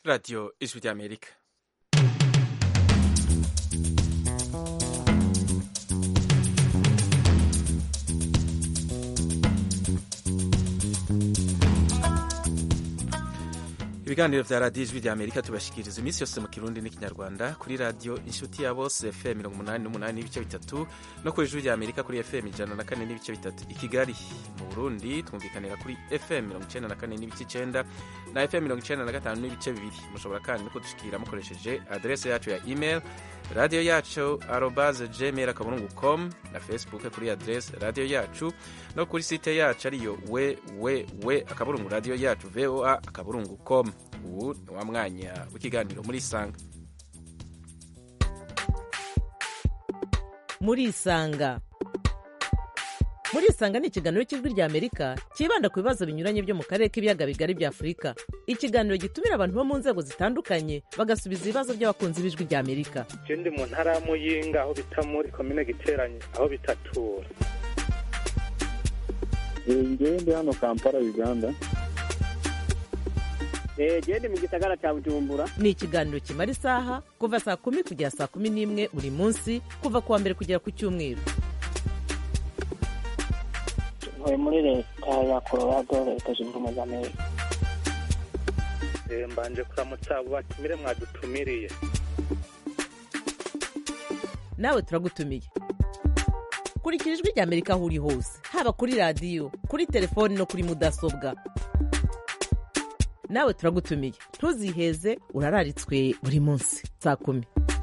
Radio Ijwi ry'Amerika ibiganiro vya radiyo ijwi rya amerika tubashikiriza iminsi yose mu kirundi n'ikinyarwanda kuri radiyo inshuti ya bose fm mirongo umunani n'umunani n'ibice bitatu no kuri ijwi rya amerika kuri fm ijana na kane n'ibice bitatu i kigali mu burundi twumvikanira kuri fm mirongo icenda na kane n'ibice icenda na fm mirongo icenda na gatanu n'ibice bibiri mushobora kandi no kudushikira mukoresheje adrese yacu ya email radiyo yacu arobaze gmail akaburungu com na facebook kuri adrese radiyo yacu no kuri site yacu ariyo we we we akaburungu radiyo yacu voa akaburungu com ubu ni wa mwanya w'ikiganiro muri isanga muri isanga muri isanga ni ikiganiro cy'ijwi rya amerika cyibanda ku bibazo binyuranye byo mu karere k'ibiyaga bigari bya afurika ikiganiro gitumira abantu bo mu nzego zitandukanye bagasubiza ibibazo by'abakunzi b'ijwi rya amerika je ndi mu ntara ya muyinga aho bita muri komine giteranye aho bitatura ngewe ndi hano kampala uganda gende mu gisagara cya bujumbura ni ikiganiro kimara isaha kuva saa kumi kugera saa kumi n'imwe buri munsi kuva ku wa mbere kugera ku cyumweru ntuye muri leta ya colorado leta zunze ubumwe za amerika Eh, mbanje kuramutsa abo batumire mwadutumiriye nawe turagutumiye kurikira ijwi rya amerika aho uri hose haba kuri radiyo kuri telefoni no kuri mudasobwa nawe turagutumiye ntuziheze urararitswe buri munsi saa kumi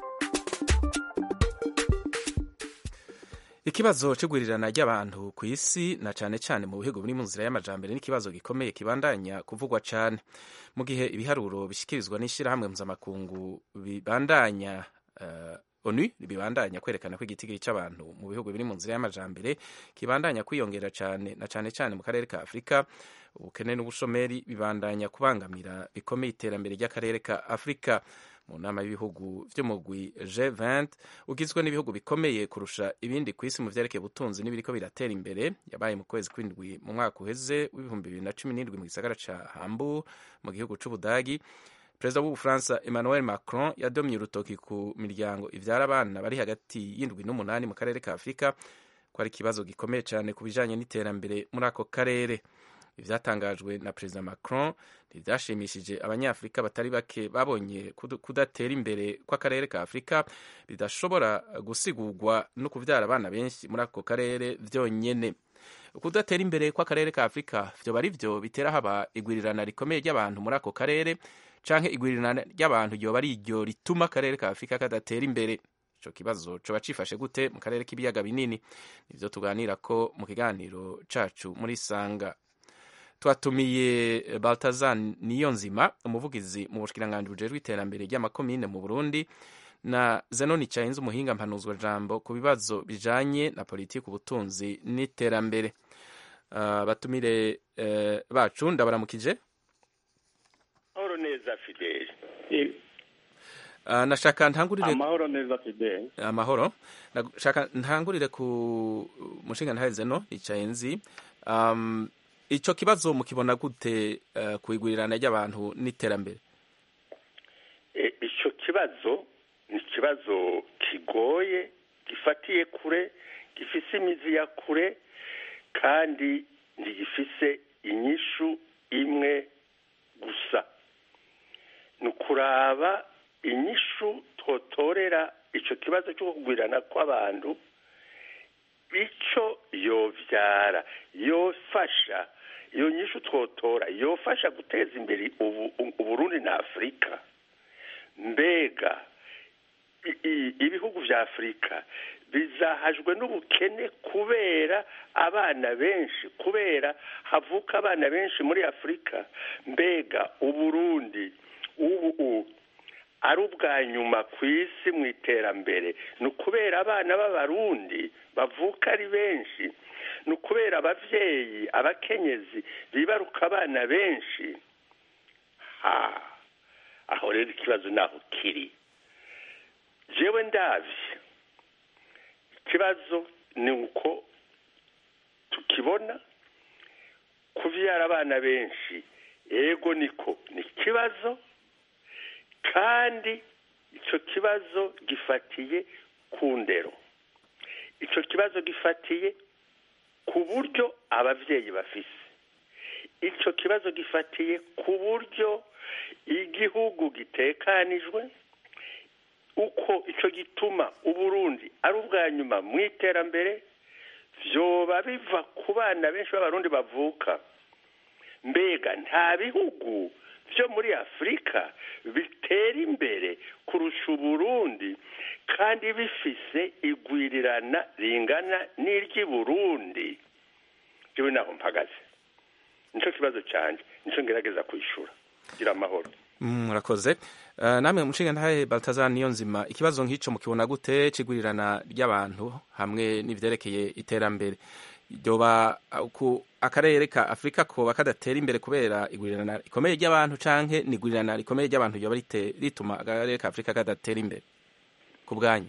ikibazo c'igwirirana ry'abantu ku isi na cane cane mu bihugu biri mu nzira y'amajambere n'ikibazo gikomeye kibandanya kuvugwa cane mu gihe ibiharuro bishikirizwa n'ishirahamwe mpuzamakungu bibandanya uh, onu bibandanya kwerekana ko igitigiri c'abantu mu bihugu biri mu nzira y'amajambere kibandanya kwiyongera cane na cane cane mu karere ka afurika ubukene n'ubushomeri bibandanya kubangamira bikomeye iterambere ry'akarere ka afurika mu nama y'ibihugu vy'umugwi G20 ugizwe n'ibihugu bikomeye kurusha ibindi ku isi mu vyerekeye ubutunzi n'ibiriko biratera imbere yabaye mu kwezi kw'indwi mu mwaka uheze w'ibihumbi bibiri na cumi n'indwi mu gisagara ca Hamburg mu gihugu c'Ubudagi perezida w'ubufaransa Emmanuel Macron yadomye urutoki ku miryango ivyara abana bari hagati y'indwi n'umunani mu karere ka Afurika ko ari ikibazo gikomeye cane ku bijanye n'iterambere muri ako karere ivyatangajwe na perezida Macron ntivyashimishije abanyafurika batari bake babonye kudatera imbere kw'akarere ka afurika bidashobora gusigurwa no kuvyara abana benshi muri ako karere vyonyene kudatera imbere kw'akarere ka afurika vyoba ari vyo bitera haba igwirirana rikomeye ry'abantu muri ako karere canke igwirirana ry'abantu ryoba ari iryo rituma akarere ka afurika kadatera imbere ico kibazo coba cifashe gute mu karere k'ibiyaga binini nivyo tuganirako mu kiganiro cacu muri sanga twatumiye baltazar niyonzima umuvugizi mu bushikiranganji bujejwe iterambere ry'amakomine mu burundi na zenoni cahinze umuhinga mpanuzwa jambo ku bibazo bijanye na politiki ubutunzi n'iterambere uh, batumire uh, bacu ndabaramukije amahoro neza fideli uh, nashaka ntangurire amahoro neza fideli amahoro nashaka ntangurire ku mushinga ntahe zeno icahinzi um, ico kibazo mukibona gute uh, kwigurirana ry'abantu n'iterambere e, ico kibazo ni ikibazo kigoye gifatiye kure gifise imizi ya kure kandi ntigifise inyishu imwe gusa ni ukuraba inyishu twotorera ico kibazo cyo kugwirirana kw'abantu ico yovyara yofasha iyo nyishu twotora yofasha guteza imbere uburundi na afurika mbega ibihugu vya afurika bizahajwe n'ubukene kubera abana benshi kubera havuka abana benshi muri afurika mbega uburundi ubu ari ubwa nyuma ku isi mu iterambere ni ukubera abana b'abarundi bavuka ari benshi ni ukubera ababyeyi abakenyezi bibaruka abana benshi ha aho rero ikibazo naho kiri jewe ndabye ikibazo ni uko tukibona kuvyara abana benshi ego niko ni ikibazo kandi icyo kibazo gifatiye ku ndero icyo kibazo gifatiye ku buryo ababyeyi bafise icyo kibazo gifatiye ku buryo igihugu gitekanijwe uko icyo gituma uburundi ari ubwa nyuma mu iterambere byoba biva ku bana benshi b'abarundi bavuka mbega nta bihugu byo muri afurika bitera imbere kurusha uburundi kandi bifise igwirirana ringana n'iry'i burundi jewe naho mpagaze nicyo kibazo cyanjye nicyo ngerageza kwishyura gira amahoro murakoze namwe mushinga ntahe baltazar niyo nzima ikibazo nk'icyo mukibona gute kigurirana ry'abantu hamwe n'ibyerekeye iterambere ryoba ku akarere ka afurika koba kadatera imbere kubera igurirana rikomeye ry'abantu canke ni igurirana rikomeye ry'abantu ryoba rituma akarere ka afurika kadatera imbere ku bwanyu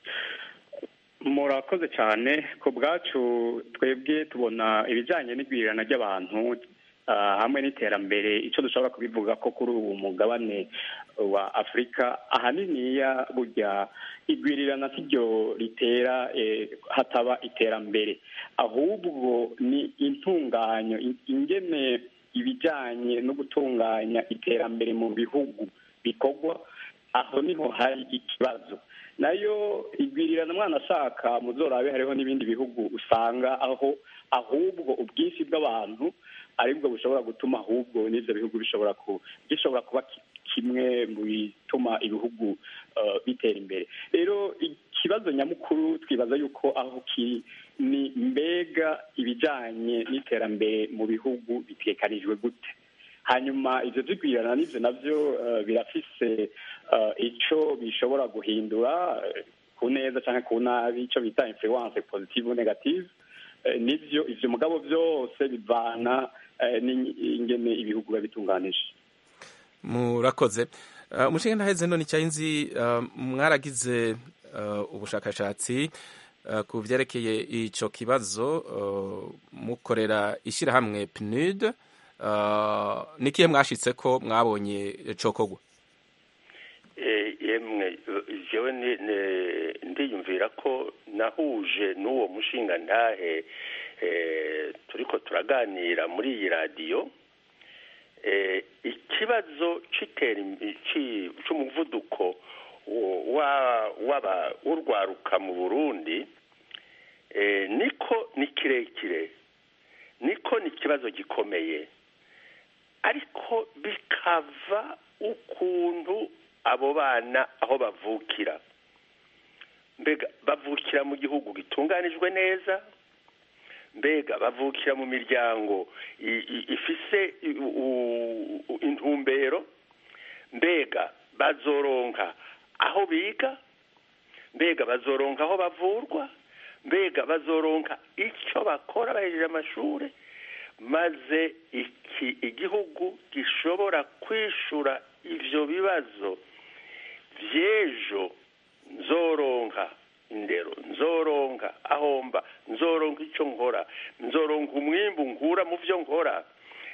murakoze cyane ku bwacu twebwe tubona ibijyanye n'igwirirana ry'abantu hamwe n'iterambere icyo dushobora kubivuga ko kuri ubu mugabane wa afurika ahaniniya burya igwirirana si ryo ritera hataba iterambere ahubwo ni intunganyo ingene ibijyanye no gutunganya iterambere mu bihugu bikorwa aho niho hari ikibazo nayo igwirirana mwana ashaka muzorabe hariho n'ibindi bihugu usanga aho ahubwo ubwinshi bw'abantu aribwo bushobora gutuma ahubwo n'ibyo bihugu bishobora gishobora kuba kimwe mu bituma ibihugu bitera imbere rero ikibazo nyamukuru twibaza yuko aho kiri ni mbega ibijyanye n'iterambere mu bihugu bitekanijwe gute hanyuma ibyo byigwirirana n'ibyo nabyo birafise icyo bishobora guhindura ku neza cyangwa ku nabi icyo bita influence positive negative nibyo ibyo mugabo byose bivana n'ingene ibihugu biba bitunganije murakoze umushinga ntaheze none nzi mwaragize ubushakashatsi ku byerekeye icyo kibazo mukorera ishyirahamwe pnud n'ikihe mwashyitse ko mwabonye cokogwa yemwe jewe ndiyumvira ko nahuje n'uwo mushinga ntahe turiko turaganira muri iyi radiyo ikibazo cy'umuvuduko w'urwaruka mu burundi niko ni kirekire niko ni ikibazo gikomeye ariko bikava ukuntu abo bana aho bavukira mbega bavukira mu gihugu gitunganijwe neza mbega bavukira mu miryango ifise intumbero mbega bazoronka aho biga mbega bazoronka aho bavurwa mbega bazoronka icyo bakora bahejeje amashuri maze iki igihugu gishobora kwishura ivyo bibazo vy'ejo nzoronka indero nzoronka ahomba nzoronka icyo nkora nzoronka umwimbu nkura mu byo nkora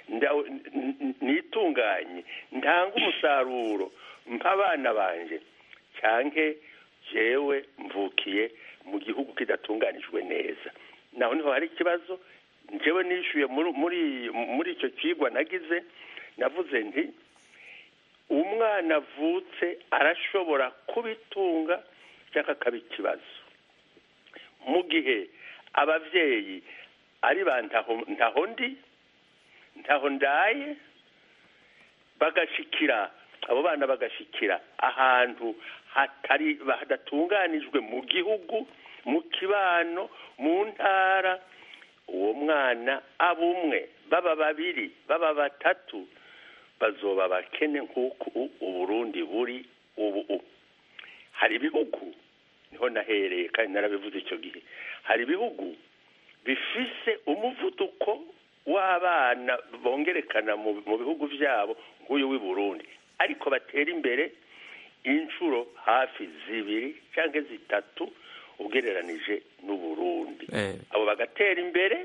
nitunganye ntanga umusaruro mpa abana banje cyanke jewe mvukiye mu gihugu kidatunganijwe neza naho niho hari ikibazo njyewe nishyuye muri muri icyo kigwa nagize navuze nti umwana avutse arashobora kubitunga cyangwa akaba ikibazo mu gihe ababyeyi ari ba ntaho ndi ntaho ndaye bagashikira abo bana bagashikira ahantu hatari hadatunganijwe mu gihugu mu kibano mu ntara uwo mwana aba umwe baba babiri baba batatu bazoba bakene nk'uko uburundi buri ubu hari ibihugu niho nahereye kandi narabivuze icyo gihe hari ibihugu bifise umuvuduko w'abana bongerekana mu bihugu byabo nk'uyu w'i burundi ariko batera imbere inshuro hafi zibiri cyangwa zitatu ugereranije n'uburundi abo bagatera imbere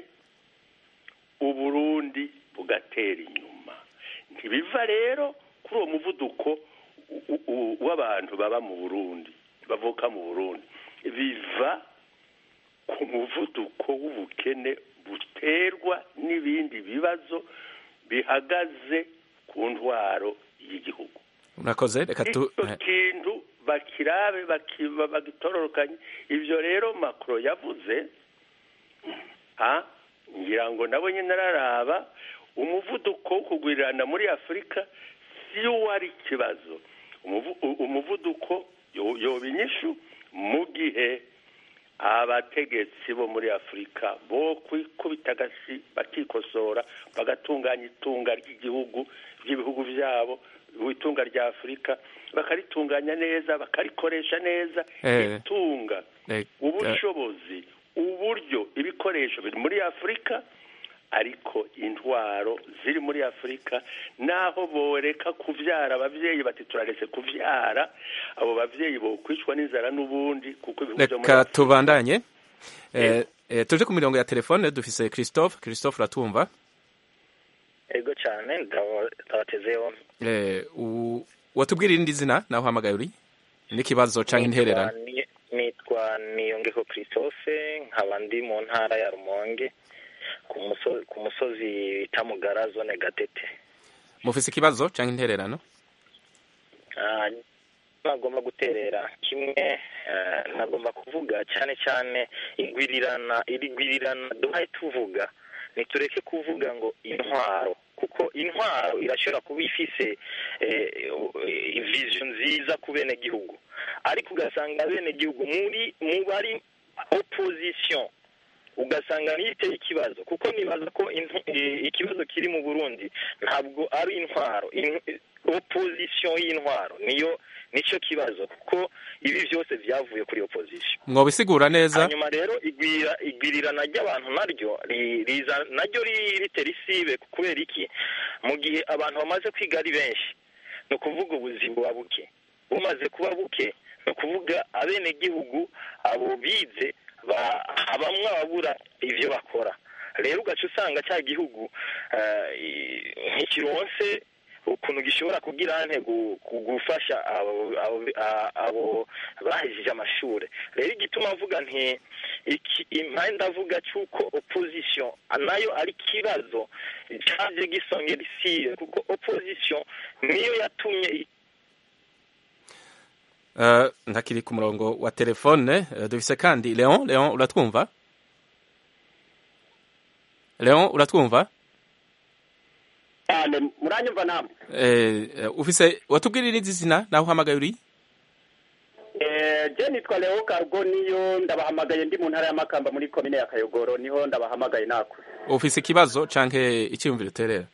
uburundi bugatera inyuma ntibiva rero kuri uwo muvuduko u- u- w'abantu baba mu burundi bavuka mu burundi biva ku muvuduko w'ubukene buterwa n'ibindi bibazo bihagaze ku ntwaro y'igihugu murakoze reka tu icyo kintu bakirabe baki- bagitororokanye ibyo rero makro yavuze ha ngira ngo nabo nyine araraba umuvuduko wo kugwirirana muri afurika si wo wari ikibazo Umuvu- u- umuvuduko yo- yoba inyishu mu gihe abategetsi bo muri afurika bo kwikubita agasi bakikosora bagatunganya itunga ry'igihugu ry'ibihugu byabo itunga rya afurika bakaritunganya neza bakarikoresha neza Eh. itunga eh, ubushobozi uburyo ibikoresho biri muri afurika ariko intwaro ziri muri afurika naho boreka kuvyara abavyeyi bati turaretse kuvyara abo bavyeyi bokwicwa n'inzara n'ubundi kuko ibihugu vyo muri reka Afurika- tubandanye Eh, eh, tuje ku mirongo ya telefone dufise christophe christophe uratumva ego cyane ndaba- ndabatezeho Eh, u- watubwira irindi zina naho uhamagaye uri n'ikibazo canke intererano Nitwa Ni- nitwa niyongeko christophe nkaba ndi mu ntara ya rumonge ku muso- ku musozi bita mugara zone gatete mufise ikibazo canke intererano Ah, nagomba guterera kimwe eh, nagomba kuvuga cyane cyane igwirirana iri gwirirana duhaye tuvuga nitureke kuvuga ngo intwaro kuko intwaro irashobora kuba ifise eh, vision nziza ku bene gihugu ariko ugasanga bene gihugu muri mu bari opposition ugasanga niyo iteye ikibazo kuko nibaza ko intu- i- ikibazo kiri mu burundi ntabwo ari intwaro In- opposition y'intwaro niyo nicyo kibazo kuko ibi byose byavuye kuri opposition mwobisigura neza hanyuma rero igwira igwirirana ry'abantu naryo ri- riza naryo ri- ritera isibe kubera iki mu gihe abantu bamaze kwiga ari benshi ni ukuvuga ubuzima buba buke bumaze kuba buke ni ukuvuga abenegihugu abo bize ba- bamwe babura ibyo bakora rero ugaca usanga cya gihugu eh, i- ntikironse ukuntu gishobora kugira nte gu- gu- gufasha abo abo- a- abo bahejeje amashuri rero igituma avuga nti iki impande avuga cy'uko opposition nayo ari ikibazo cyaje gisongera isibe kuko opposition niyo yatumye Eh, ntakiri ku murongo wa telefone Eh, dufise kandi leon leon uratwumva leon uratwumva cyane muranyumva namwe Eh, eh, ufise watubwira irindi zina naho uhamagaye uri Eh, je nitwa leo cargo niyo ndabahamagaye ndi mu ntara ya makamba muri komine ya kayogoro niho ndabahamagaye nako ufise ikibazo canke icyiyumviro uterera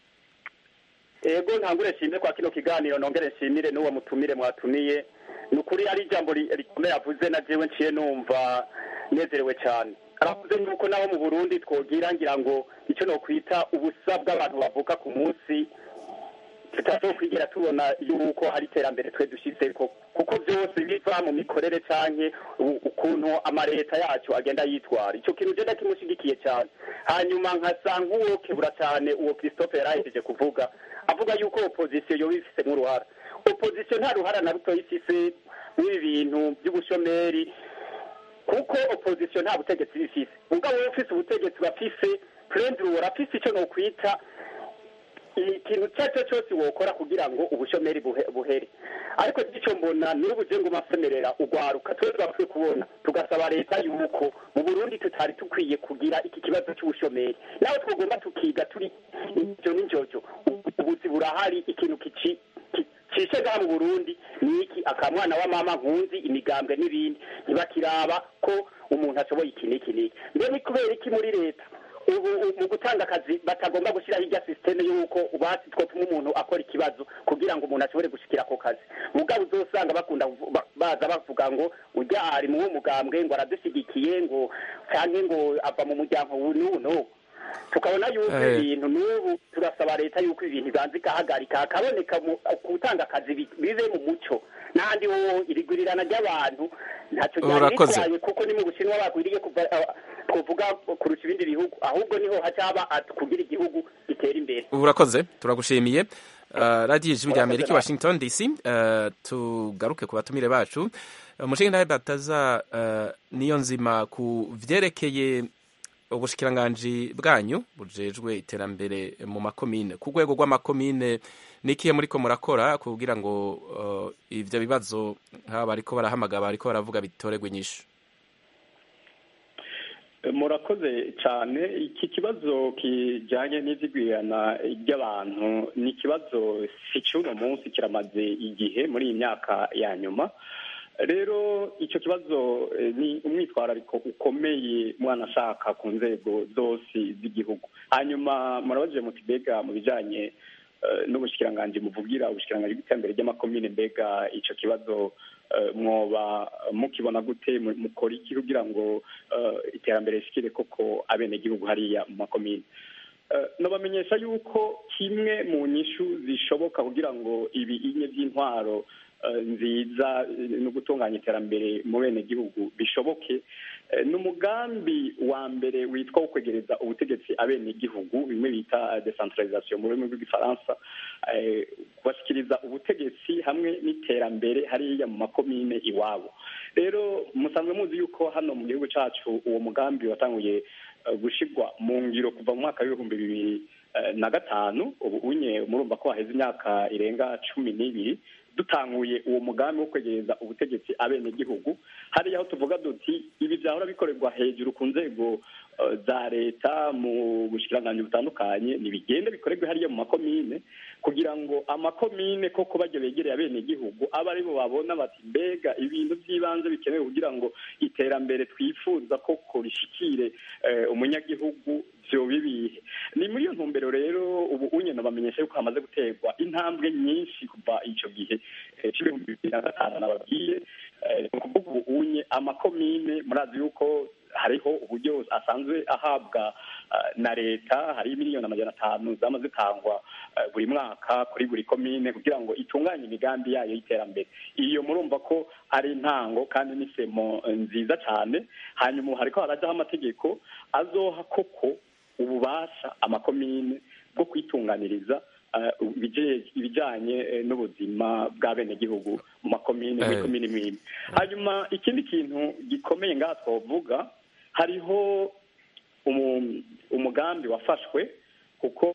ego ntangure nshimire kwa kino kiganiro nongere nshimire n'uwo mutumire mwatumiye ni ukuri ari ijambo ri- rikomeye avuze na jewe nciye numva nezerewe cyane aravuze yuko naho mu burundi twogira ngira ngo icyo nokwita ubusa bw'abantu bavuka ku munsi tutazokwigera tubona yuko hari iterambere twe dushyizeko kuko byose biva mu mikorere canke u- ukuntu amaleta yacu agenda yitwara icyo kintu je ndakimushigikiye cyane hanyuma nkasa nk'uwokebura cyane uwo christophe yarahejeje kuvuga avuga yuko opposition yoba ifisemo uruhara opposition nta ruhara na ruto ifise n'ibi bintu by'ubushomeri kuko opposition nta butegetsi bifise ubwo wowe ufise ubutegetsi bafise prendre urafise icyo nokwita ikintu icyo ari cyo cyose wokora kugira ngo ubushomeri buhe- buhere ariko icyo mbona n'ubu je ngo masemerera ugwaruka twe twapfuye kubona tugasaba leta yuko mu burundi tutari tukwiye kugira iki kibazo cy'ubushomeri nawe twagomba tukiga turi ivyo n'injojo ubuzi burahari ikintu kici ki- cishe ngaha mu burundi ni iki akamwana wa mama nkunzi imigambwe n'ibindi ntibakiraba ko umuntu ashoboye iki n'iki n'iki mbe ni kubera iki muri leta ubu ubu mu gutanga akazi batagomba gushyiraho irya sisiteme y'uko basi twatuma umuntu akora ikibazo kugira ngo umuntu ashobore gushikira ako kazi mugabo uzosanga bakunda kuvu- ba- baza bavuga ngo ujya ari mu mugambwe ngo aradushyigikiye ngo cyangwa ngo ava mu muryango ubu n'ubu n'ubu tukabona yuko Eh. ibintu n'ubu turasaba leta yuko ibintu ibanza ikahagarika hakaboneka mu- gutanga akazi bi- bibe mu muco n'ahandi ho irigurirana ry'abantu ntacyo ryari Urakoze. ritwaye kuko ni mu bushinwa bakwiriye kuva ah, twovuga kurusha ibindi bihugu ahubwo niho haca haba at- kugira igihugu gitera imbere urakoze turagushimiye uh, radiyo ijwi rya amerika i washington dc uh, tugaruke ku batumire bacu umushinga nawe bataza uh, niyo nzima ku vyerekeye ubushikiranganji bwanyu bujejwe iterambere mu makomine ku rwego rw'amakomine nikiye muriko murakora kugira ngo uh, ivyo bibazo nk'aba bariko barahamagara bariko baravuga bitoregwe inyishu murakoze cyane iki kibazo kijyanye n'ibyigwirana ry'abantu ni ikibazo si cy'uno munsi kiramaze igihe muri iyi myaka ya nyuma rero icyo kibazo ni umwitwarariko ukomeye mwana ashaka ku nzego zose z'igihugu hanyuma murabajije muti mbega mu bijyanye n'ubushyikiranganji muvugira ubushyikiranganji bw'iterambere ry'amakomine mbega icyo kibazo mwoba mukibona gute mukora iki kugira ngo iterambere rishikire koko abenegihugu hariya mu makomine nabamenyesha yuko kimwe mu nyishu zishoboka kugira ngo ibi inye by'intwaro nziza no gutunganya iterambere mu bene gihugu bishoboke ni umugambi wa mbere witwa wo kwegereza ubutegetsi abene gihugu bimwe bita decentralisation mu rurimi rw'igifaransa kubashyikiriza ubutegetsi hamwe n'iterambere hariya mu makomine iwabo rero musanzwe muzi yuko hano mu gihugu cyacu uwo mugambi watanguye gushyirwa mu ngiro kuva mu mwaka w'ibihumbi bibiri na gatanu ubu unye murumva ko haheze imyaka irenga cumi n'ibiri dutanguye uwo mugambi wo kwegereza ubutegetsi abenegihugu hariya aho tuvuga duti ibi byahora bikorerwa hejuru ku nzego za leta mu bushikiranganji butandukanye ntibigende bikorerwe hariya mu makomine kugira ngo amakomine koko bajya begereye abenegihugu abe aribo babona bati mbega ibintu by'ibanze bikenewe kugira ngo iterambere twifuza koko rishikire umunyagihugu byo bibihe ni muri iyo ntumbero rero ubu unyena bamenyesha yuko hamaze guterwa intambwe nyinshi kuva icyo gihe cy'ibihumbi bibiri na gatanu nababwiye ni ukuvuga ubu unye amakomine murazi yuko hariho uburyo asanzwe ahabwa na leta hari miliyoni amajana atanu zama zitangwa buri mwaka kuri buri komine kugira ngo itunganye imigambi yayo y'iterambere iyo murumva ko ari intango kandi n'isemo nziza cyane hanyuma hariko harajyaho amategeko azoha koko ububasha amakomine bwo kwitunganiriza ibijyanye n'ubuzima bw'abenegihugu mu makomine muri komine imwe hanyuma ikindi kintu gikomeye ngaha twavuga hariho umugambi wafashwe kuko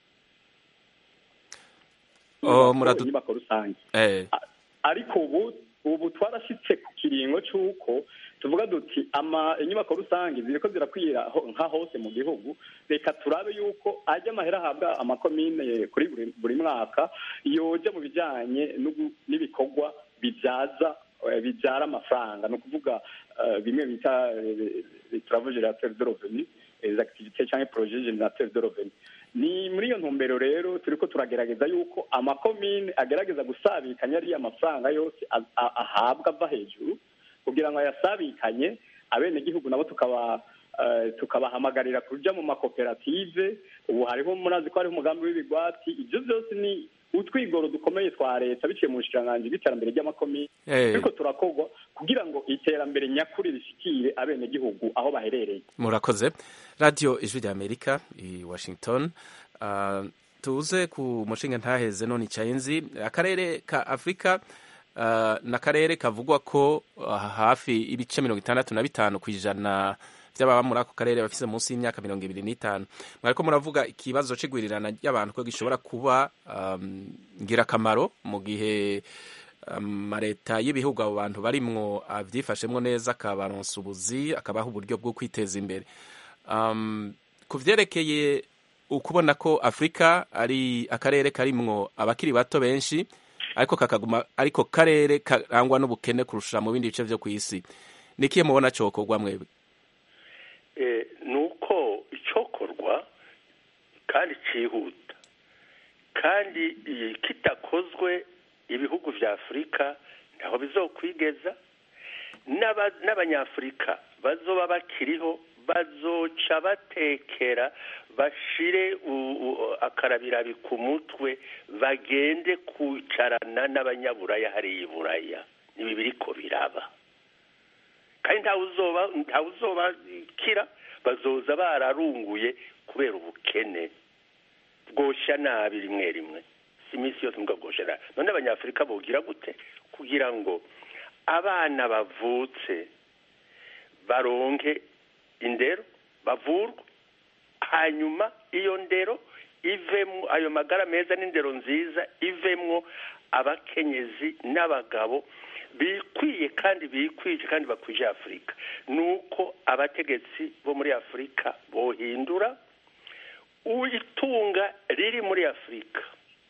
inyubako rusange ariko ubu ubu twarashyitse ku kiringo cy'uko tuvuga duti ama inyubako rusange ziriko zirakwira nka hose mu gihugu reka turabe yuko ajya amahera ahabwa amakomine kuri buri mwaka yoja mu bijyanye n'ibikorwa bibyaza bibyara amafaranga ni ukuvuga bimwe bita travaux générateurs de revenu les activités cyangwa projet générateur de revenu ni muri iyo ntumbero rero turiko turagerageza yuko amakomine agerageza gusabikanya ariya mafaranga yose ahabwa ava hejuru kugira ngo ayasabikanye abenegihugu nabo tukaba tukabahamagarira kuja mu makoperative ubu hariho murazi ko hariho umugambi w'ibigwati ibyo byose ni utwigoro dukomeye twa leta biciye mu bushikiranganji bw'iterambere ry'amakomine ariko turakorwa kugira ngo iterambere nyakuri rishikire abenegihugu aho baherereye murakoze radiyo ijwi rya amerika i washington uh, tuze ku mushinga ntaheze none icayenzi akarere ka afurika uh, n'akarere kavugwa ko uh, hafi ibice mirongo itandatu na bitanu ku ijana by'ababa muri ako karere bafise munsi y'imyaka mirongo ibiri n'itanu mwariko muravuga ikibazo c'igwirirana ry'abantu ko gishobora kuba um, ngirakamaro mu gihe amaleta um, y'ibihugu abo bantu barimwo avyifashemwo neza akabaronsa ubuzi akabaha uburyo bwo kwiteza imbere um, ku vyerekeye ukubona ko afurika ari akarere karimwo abakiri bato benshi ariko kakaguma ariko karere karangwa n'ubukene kurusha mu bindi bice vyo kw'isi nikiye mubona cokorwa mwebwe ni uko icyokorwa kandi cyihuta kandi kitakozwe ibihugu bya afurika ntaho bizokwigeza n'abanyafurika bazoba bakiriho bazoca batekera bashire akarabirabi ku mutwe bagende kwicarana n'abanyaburaya hariya iburaya nibi biriko biraba kandi ntawe uzobakira bazoza bararunguye kubera ubukene bwoshya nabi rimwe rimwe iminsi yose mbwa bwoshera none abanyafurika bogira gute kugira ngo abana bavutse baronke indero bavurwe hanyuma iyo ndero ivemwo ayo magara meza n'indero nziza ivemwo abakenyezi n'abagabo bikwiye kandi bikwije kandi bakwije afurika ni uko abategetsi bo muri afurika bohindura itunga riri muri afurika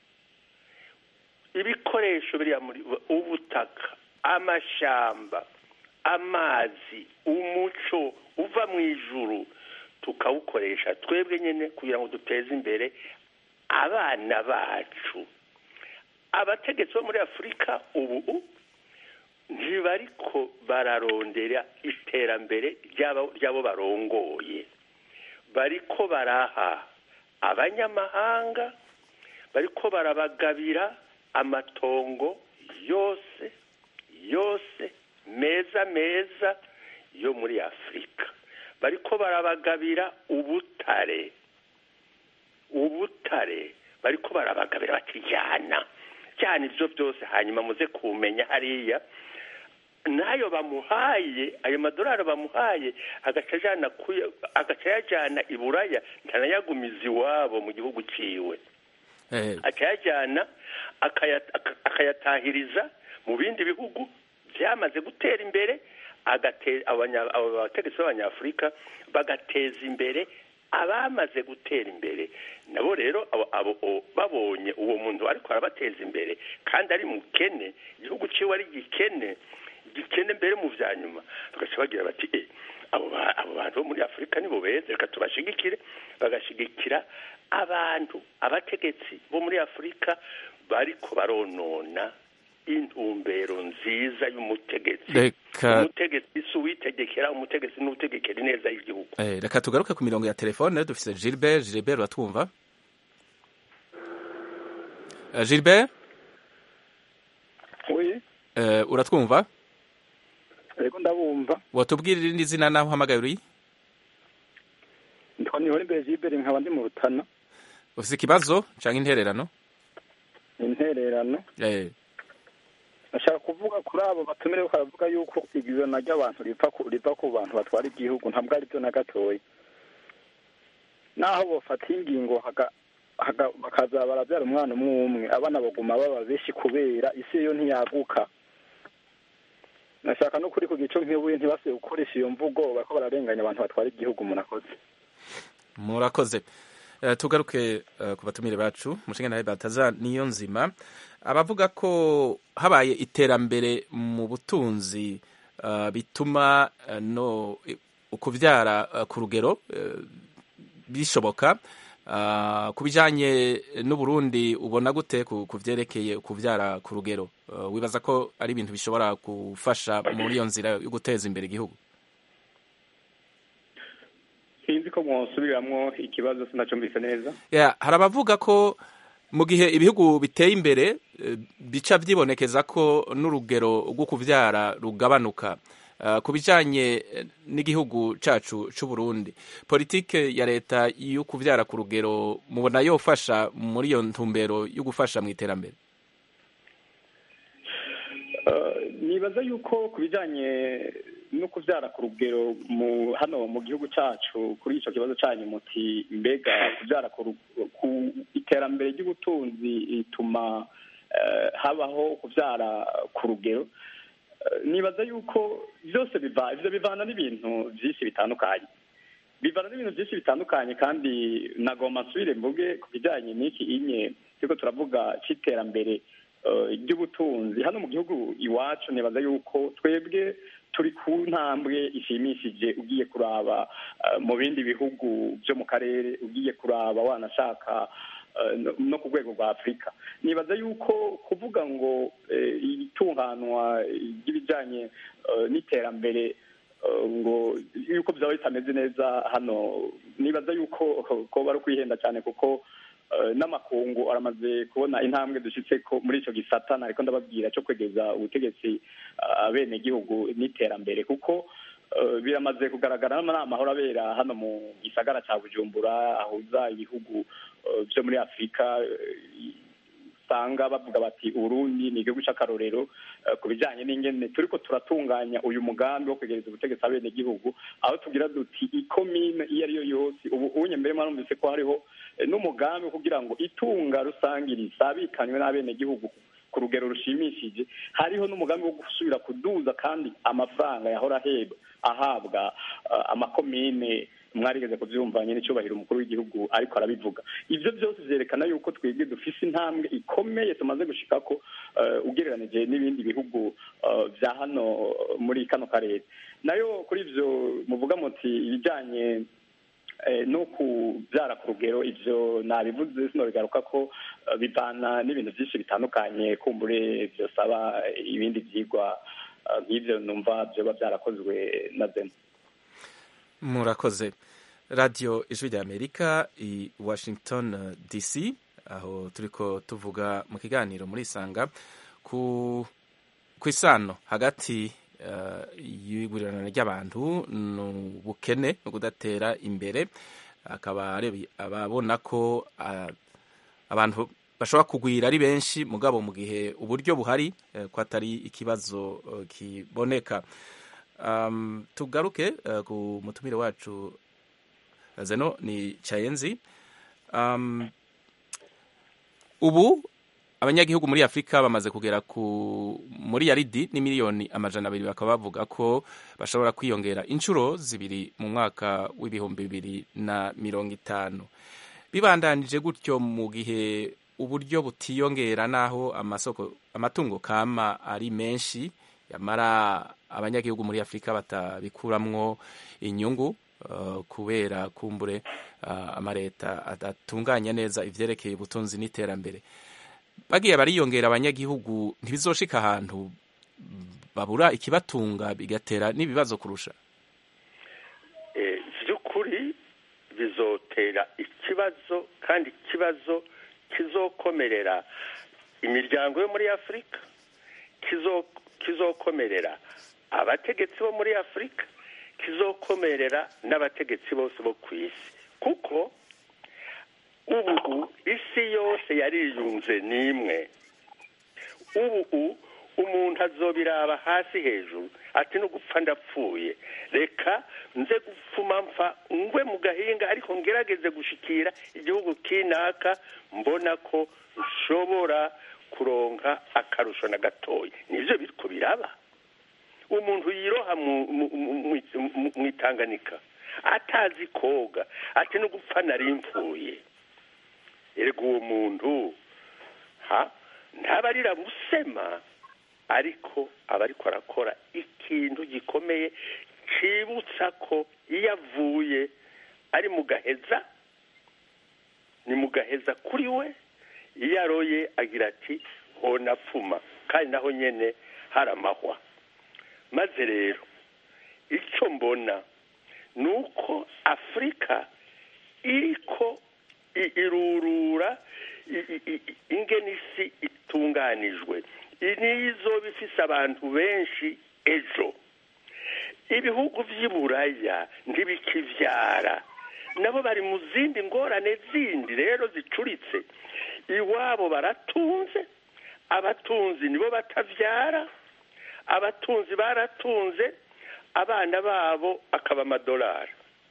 ibikoresho biriya muri ubutaka amashamba amazi umuco uva mu ijuru tukawukoresha twebwe nyine kugira ngo duteze imbere abana bacu abategetsi bo muri afurika ubu ntibariko bararondera iterambere ry'abo barongoye bariko baraha abanyamahanga bariko barabagabira amatongo yose yose meza meza yo muri afurika bariko barabagabira ubutare ubutare bariko barabagabira batijyana cyane ibyo byose hanyuma muze kumenya hariya n'ayo bamuhaye ayo madolari bamuhaye agaca yajyana i buraya ntanayagumiza iwabo mu gihugu cyiwe akayajyana akayatahiriza mu bindi bihugu byamaze gutera imbere abategetsi b'abanyafurika bagateza imbere abamaze gutera imbere nabo rero babonye uwo muntu ariko arabateza imbere kandi ari mukene igihugu cyiwe ari gikene gikene mbere mu bya nyuma bagaca bagira bati abo bantu bo muri afurika nibo beza reka tubashigikire bagashigikira abantu abategetsi bo muri afurika bariko baronona intumbero nziza y'umutegetsi umutegetsi si uwitegekera umutegetsi n'utegekera ineza y'igihugu reka tugaruke ku mirongo ya telefone dufite gilbert gilbert uratwumva gilbert uratwumva yego ndabumva watubwira irindi zina naho uhamagaye uri ndiko nihora imbere gilbert nkaba ndi mu rutana ufite ikibazo cyangwa intererano intererano ashaka kuvuga kuri abo batumire baravuga yuko igurana ry'abantu riva ku bantu batwara igihugu ntabwo ari byo na gatoya naho bafata ingingo bakaza barabyara umwana umwe umwe abana baguma baba benshi kubera isi yo ntiyaguka nashaka no kuri ku gico nk'ibuye ntibasuye gukoresha iyo mvugo bariko bararenganya abantu batwara igihugu murakoze murakoze tugaruke ku batumire bacu umushinga nawe bataza niyo nzima abavuga ko habaye iterambere mu butunzi bituma no kubyara ku rugero bishoboka ku bijyanye n'uburundi ubona gute ku byerekeye kubyara ku rugero wibaza ko ari ibintu bishobora gufasha muri iyo nzira yo guteza imbere igihugu sinzi ko mwasubiramwo ikibazo sinacumbise neza hari abavuga ko mu gihe ibihugu biteye imbere bica byibonekeza ko n'urugero rwo kubyara rugabanuka ku bijyanye n'igihugu cyacu cy'u Burundi politike ya leta yo kubyara ku rugero mubona yofasha muri iyo ntumbero yo gufasha mu iterambere nibaza yuko ku bijyanye no kubyara ku rugero mu hano mu gihugu cyacu kuri icyo kibazo cyanyu muti mbega kubyara ku iterambere ry'ubutunzi rituma habaho kubyara ku rugero nibaza yuko byose biva ibyo bivana n'ibintu byinshi bitandukanye bivana n'ibintu byinshi bitandukanye kandi nagomba nsubire mvuge ku bijyanye n'iki inye turiko turavuga cy'iterambere ry'ubutunzi hano mu gihugu iwacu nibaza yuko twebwe turi ku ntambwe ishimishije ugiye kuraba mu bindi bihugu byo mu karere ugiye kuraba wanashaka no ku rwego rwa afurika nibaza yuko kuvuga ngo itunganwa ry'ibijyanye n'iterambere ngo yuko byaba bitameze neza hano nibaza yuko ko bari kwihenda cyane kuko n'amakungu aramaze kubona intambwe dushyitse ko muri icyo gisata ariko ndababwira cyo kwegeza ubutegetsi abenegihugu n'iterambere kuko biramaze kugaragara n'amahoro abera hano mu gisagara cya bujumbura ahuza ibihugu byo muri afurika usanga bavuga bati urundi ni igihugu cy'akarorero ku bijyanye n'ingene turi ko turatunganya uyu mugambi wo kwegereza ubutegetsi abenegihugu aho tugira duti ikomine iyo ari yo yose ubu unye mbere mwarumvise ko hariho n'umugambi kugira ngo itunga rusange risabikanywe n'abenegihugu ku rugero rushimishije hariho n'umugambi wo gusubira kuduza kandi amafaranga yahora ahebwa ahabwa amakomine mwarigeze kubyumvanye n'icyubahiro umukuru w'igihugu ariko arabivuga ibyo byose byerekana yuko twebwe dufise intambwe ikomeye tumaze gushika ko ugereranije n'ibindi bihugu bya hano muri kano karere nayo kuri ibyo muvuga muti ibijyanye no kubyara ku rugero ibyo nabivuze sinobigaruka ko bivana n'ibintu byinshi bitandukanye kumbure byosaba ibindi byigwa nk'ibyo numva byoba byarakozwe na zeno murakoze radiyo ijwi rya amerika i washington dc aho turi ko tuvuga mu kiganiro muri isanga ku isano hagati y'igurirana ry'abantu ni ubukene no kudatera imbere akaba ababona ko abantu bashobora kugwira ari benshi mugabo mu gihe uburyo buhari ko atari ikibazo kiboneka tugaruke ku mutumire wacu zeno ni cayenzi ubu abanyagihugu muri afurika bamaze kugera ku muri yaridi ni miliyoni amajana abiri bakaba bavuga ko bashobora kwiyongera inshuro zibiri mu mwaka w'ibihumbi bibiri na mirongo itanu bibandanije gutyo mu gihe uburyo butiyongera n'aho amasoko amatungo kama ari menshi yamara abanyagihugu muri afurika batabikuramwo inyungu uh, kubera kumbure uh, amareta adatunganya neza ivyerekeye ubutunzi n'iterambere bagiye bariyongera abanyagihugu ntibizoshika ahantu babura ikibatunga bigatera n'ibibazo kurusha by'ukuri bizotera ikibazo kandi ikibazo kizokomerera imiryango yo muri afurika kizokomerera abategetsi bo muri afurika kizokomerera n'abategetsi bose bo ku isi kuko ubu isi yose yariyunze n'imwe ubu umuntu azobiraba hasi hejuru ati no gupfa ndapfuye reka nze gupfuma mpfa ngwe mu gahinga ariko ngerageze gushikira igihugu kinaka mbona ko nshobora kuronka akarusho na gatoya nivyo biriko biraba umuntu yiroha mu itanganika atazi koga ati no gupfa nari mvuye erega uwo muntu ha ntabarira busema ariko aba ariko arakora ikintu gikomeye cibutsa ko iyo avuye ari mu gaheza ni mu gaheza kuri we iyo aroye agira ati hona pfuma kandi naho nyene hari amahwa maze rero icyo mbona ni uko afurika iriko irurura ingene isi itunganijwe nizo bifise abantu benshi ejo ibihugu by'iburaya ntibikivyara nabo bari mu zindi ngorane zindi rero zicuritse iwabo baratunze abatunzi nibo batavyara abatunzi baratunze abana babo akaba amadolari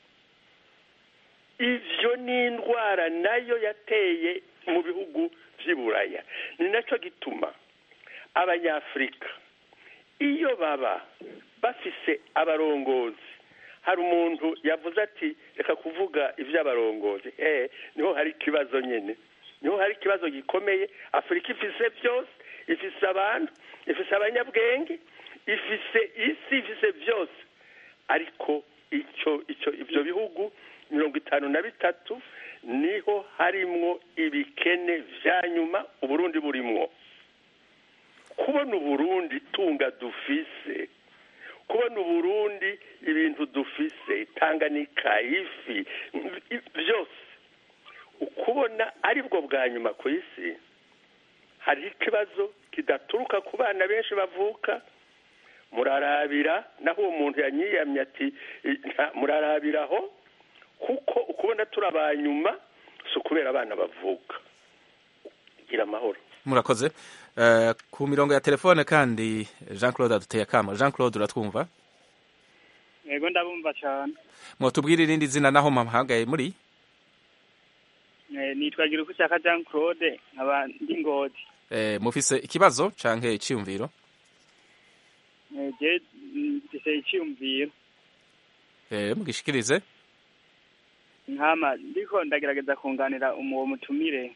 ivyo ni indwara nayo yateye mu bihugu vy'iburaya ni naco gituma abanyafurika iyo baba bafise abarongozi hari umuntu yavuze ati reka kuvuga ivy'abarongozi eh niho hari ikibazo nyene niho hari ikibazo gikomeye afurika ifise byose ifise abantu ifise abanyabwenge ifise isi ifise byose ariko icyo icyo ibyo bihugu mirongo itanu na bitatu niho harimwo ibikene vya nyuma uburundi burimwo kubona uburundi tunga dufise kubona uburundi ibintu dufise itanganika ifi byose ukubona aribwo bwa nyuma ku isi hariho ikibazo kidaturuka ku bana benshi bavuka murarabira naho uwo muntu yanyiyamye ati murarabiraho kuko ukubona turi abanyuma si ukubera abana bavuka gira amahoro murakoze Eh, ku mirongo ya telefone kandi jean claude aduteye akamo jean claude uratwumva yego ndabumva cyane mwotubwira irindi zina naho mpamagaye muri Eh, nitwa Girukushaka Jean Claude nkaba ndi Ngozi Eh, mufise ikibazo canke iciyumviro Eh, je mm, mfise icyumviro Eh, mugishikirize nkama ndiko ndagerageza kunganira uwo mutumire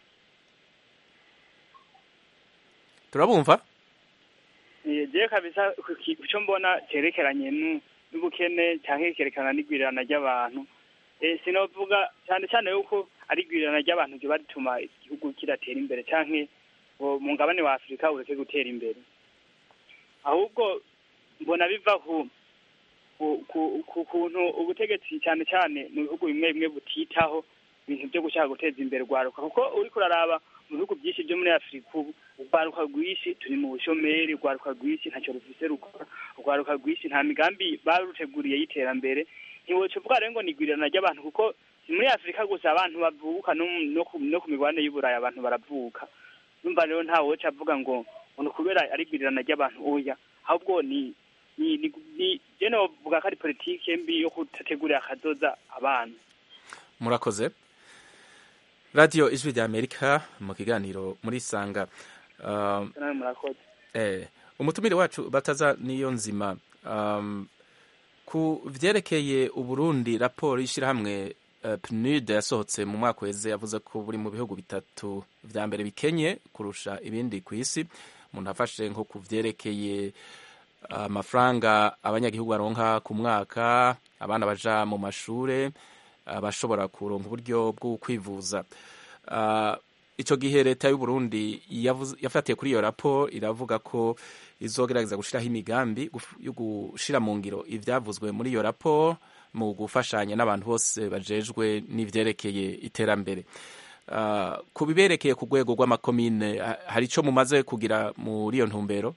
turabumva Eh, je kabisa ku ki- ku cyo mbona cyerekeranye nu- n'ubukene cyangwa ikerekana n'igwirirana ry'abantu Eh, sinovuga cyane cyane yuko ari igwirirana ry'abantu riba rituma igihugu kidatera imbere cyangwa ngo mu ngabane wa afurika ureke gutera imbere ahubwo mbona biva ku ku- ku- ku kuntu ubutegetsi cyane cyane mu bihugu bimwe bimwe butitaho ibintu byo gushaka guteza imbere urwaruka kuko uriko uraraba mu bihugu byinshi byo muri afurika ubu urwaruka rwinshi turi mu bushomeri urwaruka rwinshi ntacyo rufise rukora urwaruka rwinshi nta migambi baruteguriye y'iterambere ntiwoca uvuga rero ngo ni igwirirana ry'abantu kuko si muri afurika gusa abantu bavuka no mu- no ku- no ku migabane y'uburayi abantu baravuka numva rero nta woca avuga ngo ngo ni ukubera ari igwirirana ry'abantu oya ahubwo ni ni ni ni je novuga ko ari politike mbi yo kudategurira akazoza abana murakoze radiyo ijwi rya amerika mu kiganiro muri sanga um, nawe murakoze eh, umutumire wacu bataza niyo nzima um, ku vyerekeye uburundi raporo y'ishirahamwe uh, pnud yasohotse mu mwaka weze yavuze ko buri mu bihugu bitatu vya mbere bikenye kurusha ibindi ku isi umuntu afashe nko ku vyerekeye amafaranga abanyagihugu baronka ku mwaka abana baja mu mashure abashobora kuronka uburyo bwo kwivuza uh, ico gihe leta y'u Burundi yavuze- yafatiye kuri iyo raporo iravuga ko izogerageza gushiraho imigambi guf- yo gushira mu ngiro ivyavuzwe muri iyo raporo mu gufashanya n'abantu bose bajejwe n'ivyerekeye iterambere uh, ku biberekeye ku rwego rw'amakomine ha- hari ico mumaze kugira muri iyo ntumbero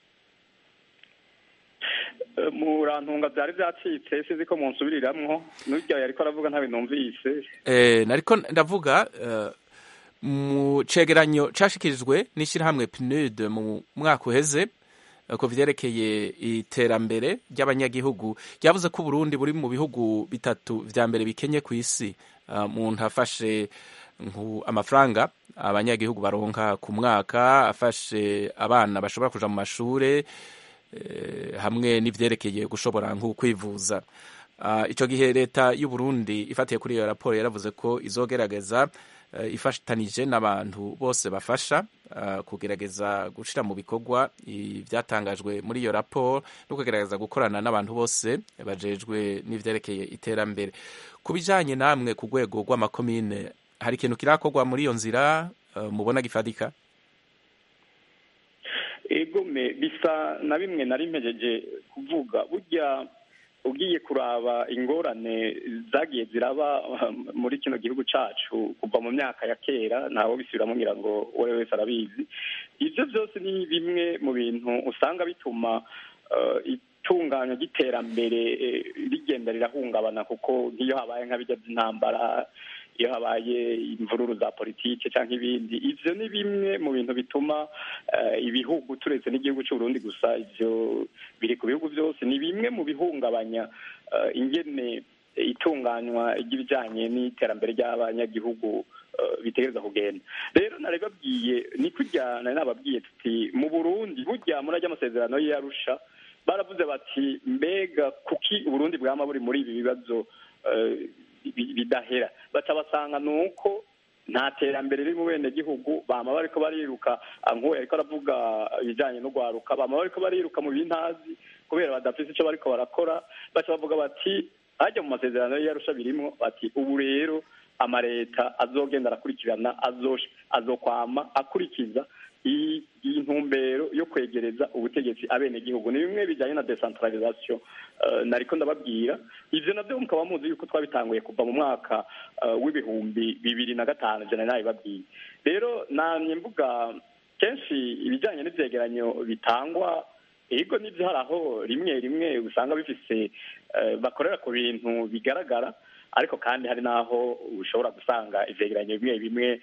Eh, murantunga byari byacitse sinzi ko munsubiriramwo n'urya yariko aravuga nta bintu numvise Eh, nariko ndavuga eh, mu cegeranyo cashikirijwe n'ishirahamwe PNUD mu mwaka uheze eh, ku vyerekeye iterambere ry'abanyagihugu ryavuze ko Burundi buri mu bihugu bitatu vya mbere bikenye ku isi Eh, umuntu afashe nku amafaranga abanyagihugu baronka ku mwaka afashe abana bashobora kuja mu mashure eh, hamwe n'ivyerekeye gushobora nko kwivuza Uh, ico gihe leta y'u Burundi ifatiye kuri iyo raporo yaravuze ko izogerageza uh, ifatanije n'abantu bose bafasha uh, kugerageza gushira mu bikorwa ivyatangajwe muri iyo raporo no kugerageza gukorana n'abantu bose bajejwe n'ivyerekeye iterambere ku bijanye namwe ku rwego rw'amakomine hari ikintu kirakorwa muri iyo nzira uh, mubona gifadika egome bisa na bimwe nari mpejeje kuvuga burya ugiye kuraba ingorane zagiye ziraba um, muri kino gihugu cacu kuva mu myaka ya kera ntawe bisubiramo ngira ngo uwo wese arabizi ivyo byose ni bimwe mu bintu usanga bituma uh, itunganywa ry'iterambere eh, rigenda rirahungabana kuko nk'iyo habaye nk'abijya by'intambara iyo habaye imvururu za politike cyangwa ibindi ivyo ni bimwe mu bintu bituma eh, ibihugu turetse n'igihugu cy'u Burundi gusa ivyo biri ku bihugu byose ni bimwe mu bihungabanya eh, ingene itunganywa ry'ibijanye n'iterambere ry'abanyagihugu eh, bitegereza kugenda rero nari babwiye ni kurya nari nababwiye tuti mu Burundi burya muri ajya amasezerano y'Arusha baravuze bati mbega kuki Uburundi bwama buri muri ibi bibazo eh, bi- bidahera baca basanga ni uko nta terambere riri mu bene gihugu bama bariko bariruka ah, nk'uwo yariko aravuga ibijanye no gwaruka bama bariko bariruka mu bintazi kubera badafise ico bariko barakora baca bavuga bati hajya mu masezerano y'arusha birimwo bati ubu rero amareta azogenda arakurikirana azosh- azokwama akurikiza iyi iyi ntumbero yo kwegereza ubutegetsi abenegihugu ni bimwe bijyanye na decentralisation eh, nariko ndababwira ivyo navyo mukaba muzi yuko twabitanguye kuva mu mwaka eh, w'ibihumbi bibiri na gatanu ivyo nari nabibabwiye rero namye mvuga kenshi ibijyanye n'ivyegeranyo bitangwa ego n'ivyo hari aho rimwe rimwe usanga bifise eh, bakorera ku bintu bigaragara ariko kandi hari n'aho ushobora gusanga ivyegeranyo bimwe bimwe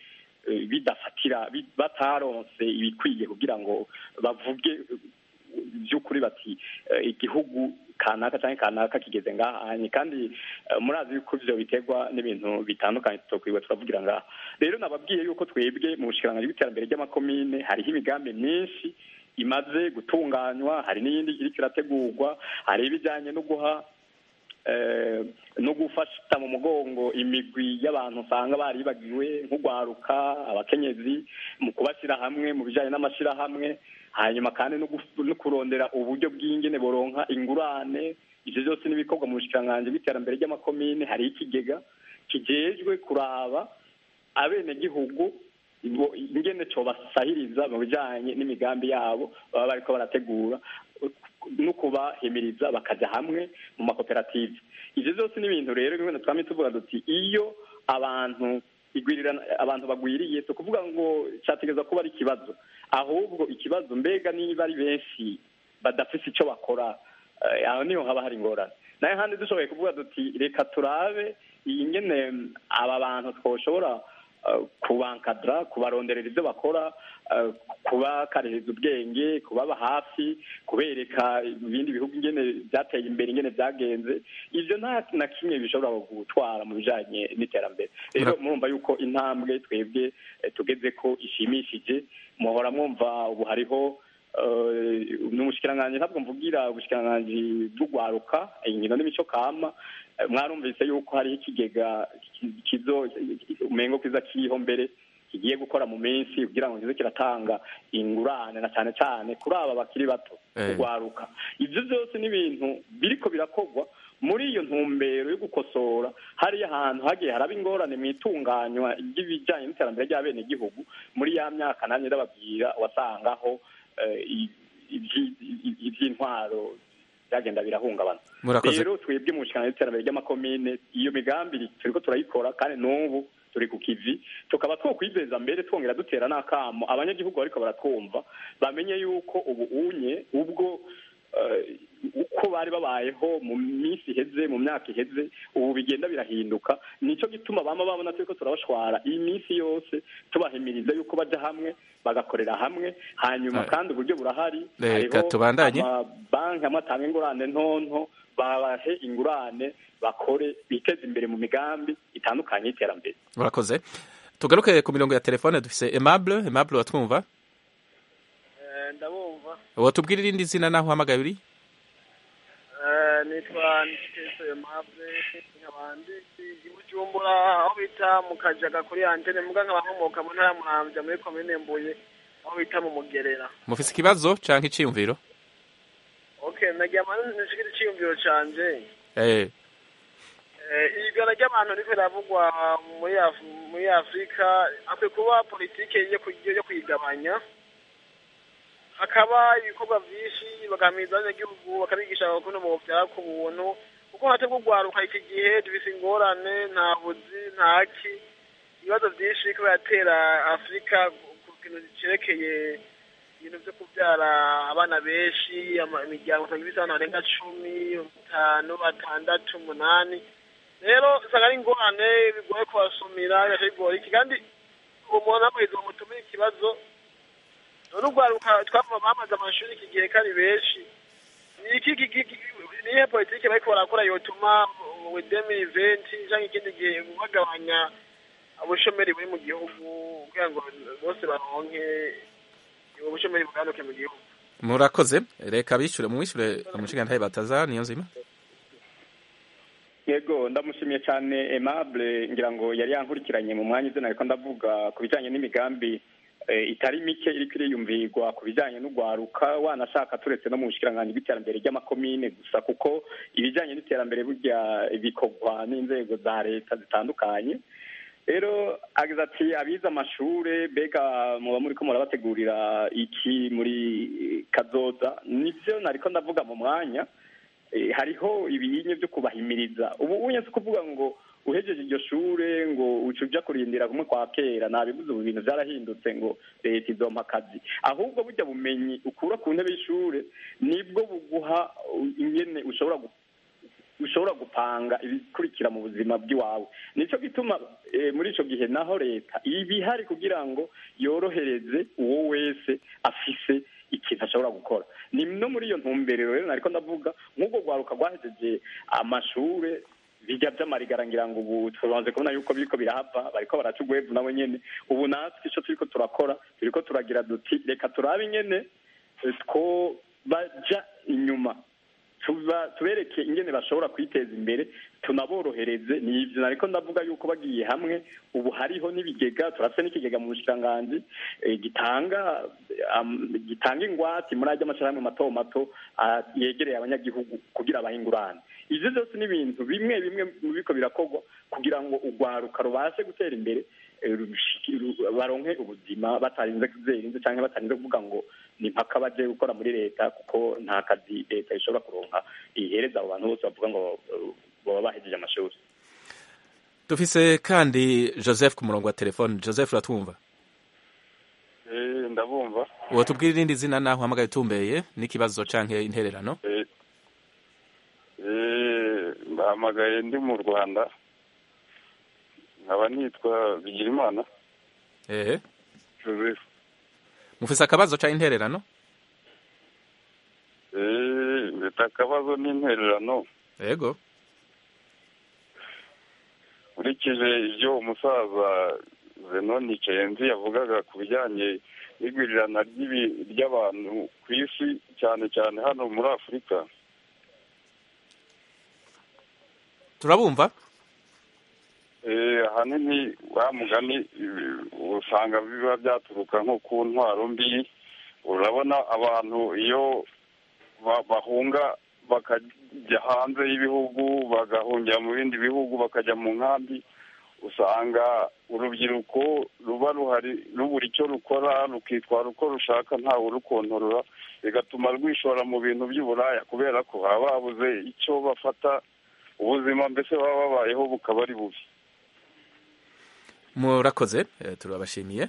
bidafatira bataronse ibikwiye kugira ngo bavuge by'ukuri bati igihugu kanaka cyangwa kanaka kigeze ngahanye kandi murazi yuko ibyo biterwa n'ibintu bitandukanye tutokwirirwa turavugira ngaha rero nababwiye yuko twebwe mu bushikiranganji bw'iterambere ry'amakomine hariho imigambi myinshi imaze gutunganywa hari n'iyindi iriko irategurwa hari ibijyanye no guha no gufata mu mugongo imigwi y'abantu usanga baribagiwe nk'ugwaruka abakenyezi mu kubashyira hamwe mu bijyanye n'amashyirahamwe hanyuma kandi no kurondera uburyo bw'ingene boronka ingurane ibyo byose n'ibikorwa mu bushikiranganji bw'iterambere ry'amakomine hari ikigega kijejwe kuraba abenegihugu ingene cobasahiriza mu bijanye n'imigambi yabo baba bariko barategura no kubahimiriza bakaja hamwe mu makoperative ivyo byose ni ibintu rero bimwe twamye tuvuga duti iyo abantu igwirirana abantu bagwiriye si ukuvuga ngo cyategereza kuba ari ikibazo ahubwo ikibazo mbega niba ari benshi badafise icyo bakora aho niho haba hari ingorane nayo handi dushoboye kuvuga duti reka turabe iyi ngene aba bantu twoshobora kubankadara kubaronderera ibyo bakora kubakaririza ubwenge kubaba hafi kubereka ibindi bihugu ingene byateye imbere ingene byagenze ibyo nta na kimwe bishobora gutwara mu bijanye n'iterambere rero murumva yuko intambwe twebwe tugeze ko ishimishije muhora mwumva ubu hariho ni umushikiranganji ntabwo mvugira ubushikiranganji bw'ugwaruka inkino n'imico kama mwarumvise yuko hariho ikigega kizo umengo kiza kiriho mbere kigiye gukora mu minsi kugira ngo kize kiratanga ingurane na cyane cyane kuri aba bakiri bato kugwaruka ibyo byose ni ibintu biriko birakorwa muri iyo ntumbero yo gukosora hariya ahantu hagiye haraba ingorane mu itunganywa ry'ibijyanye n'iterambere ry'abenegihugu muri ya myaka nanjye ndababwira wasangaho iby'intwaro byagenda birahungabana rero twebwe mu bushikiranganji bw'iterambere ry'amakomine iyo migambi turiko turayikora kandi n'ubu turi ku kivi tukaba twokwizeza mbere twongera dutera n'akamo abanyagihugu bariko baratwumva bamenye yuko ubu unye ubwo uko bari babayeho mu minsi iheze mu myaka iheze ubu bigenda birahinduka nico gituma bama babona turiko turabashwara iyi minsi yose tubahimiriza yuko baja hamwe bagakorera hamwe hanyuma kandi uburyo burahari reka tubandanye amabanki amwe atanga ingurane ntonto babahe ingurane bakore biteze imbere mu migambi itandukanye y'iterambere murakoze tugaruke ku mirongo ya telefone dufise aimable aimable watwumva ndabumva watubwira irindi zina naho uhamagaye uri nitwa niteso aimable nkabandi i bujumbura aho bita mu kajaga kuri antene mbwa nkaba nkomoka mu ntara ya muramvya muri komine mbuye aho bita mu mugerera mufise ikibazo canke iciyumviro okay nagira amani nishikira iciyumviro canje eh igana ry'abantu riko riravugwa muri muri afurika akwiye kuba politike yo kuyigabanya hakaba ibikorwa vyinshi bagamiriza abanyagihugu bakabigisha ukuntu bovyara ku buntu kuko hate kugwaruka iki gihe dufise ingorane nta buzi ntaki ibibazo vyinshi biriko biratera afurika ku kintu cerekeye ibintu vyo kuvyara abana benshi imiryango usanga ifise abantu barenga cumi batanu batandatu umunani rero usanga ari ingorane bigoye kubasumira bigaca bigora iki kandi umuntu amaheza bamutumira ikibazo none urwaruka twava bamaze amashuri iki gihe kari benshi nihe politike bariko barakora yotuma wedemi iventi canke ikindi gihe bagabanya ubushomeri buri mu gihugu kugira ngo bose baronke ubushomeri buganuke mu gihugu murakoze reka bishure mwishure umushigantahe bataza niyo nzima yego ndamushimiye cyane aimable ngira ngo yari yankurikiranye mu mwanya izina ariko ndavuga ku bijyanye n'imigambi itari mike iriko iriyumvirwa ku bijyanye n'ugwaruka wanashaka turetse no mu bushikiranganji bw'iterambere ry'amakomine gusa kuko ibijyanye n'iterambere burya bikorwa n'inzego za leta zitandukanye rero agize ati abize amashure mbega muba muriko murabategurira iki muri kazoza nivyo nariko ndavuga mu mwanya hariho ibinye byo kubahimiriza ubu unye si kuvuga ngo uhejeje iryo shure ngo uca uja kurindira kumwe kwa kera nabivuze ubu bintu vyarahindutse ngo leta izompa akazi ahubwo burya bumenyi ukura ku ntebe y'ishure nibwo buguha ingene ushobora ushobora gupanga ibikurikira mu buzima bw'iwawe nicyo gituma muri icyo gihe naho leta iba ihari kugira ngo yorohereze uwo wese afise ikintu ashobora gukora ni no muri iyo ntumbero rero nariko ndavuga nk'ubwo rwaruka rwahejeje amashure bijya by'amarigara ngira ngo ubu tubanze kubona yuko biriko birahava bariko baraca ugwevu nabo nyene ubu natwe ico turiko turakora turiko turagira duti reka turabe ingene two baja inyuma tubereke ingene bashobora kwiteza imbere tunaborohereze ni ivyo nariko ndavuga yuko bagiye hamwe ubu hariho n'ibigega turafite n'ikigega mu bushikiranganji gitanga gitanga ingwate muri ajya amashirahamwe mato mato yegereye abanyagihugu kugira abahe ingurane ivyo vyose ni ibintu bimwe bimwe biriko birakorwa kugira ngo urwaruka rubashe gutera imbere baronke ubuzima batarinze kuzerinze cyangwa batarinze kuvuga ngo ni mpaka baje gukora muri leta kuko nta kazi leta ishobora kuronka ihereza abo bantu bose bavuga ngo baba bahejeje amashuri dufise kandi joseph ku murongo wa telefone joseph uratwumva ndabumva uwo tubwira irindi zina naho uhamagaye utumbeye n'ikibazo canke intererano bahamagaye ndi mu rwanda nkaba nitwa bigirimana ehe joseph mufise akabazo ca intererano mfite akabazo n'intererano yego nkurikije ibyo umusaza zenoni cenzi yavugaga ku bijyanye n'igwirirana ry'abantu ku isi cyane cyane hano muri afurika turabumva ahanini wa mugani usanga biba byaturuka nko ku ntwaro mbi urabona abantu iyo bahunga bakajya hanze y'ibihugu bagahungira mu bindi bihugu bakajya mu nkambi usanga urubyiruko ruba ruhari rubura icyo rukora rukitwara uko rushaka ntawe urukontorora bigatuma rwishora mu bintu by'uburaya kubera ko baba babuze icyo bafata ubuzima mbese baba babayeho bukaba ari bubi murakoze turabashimiye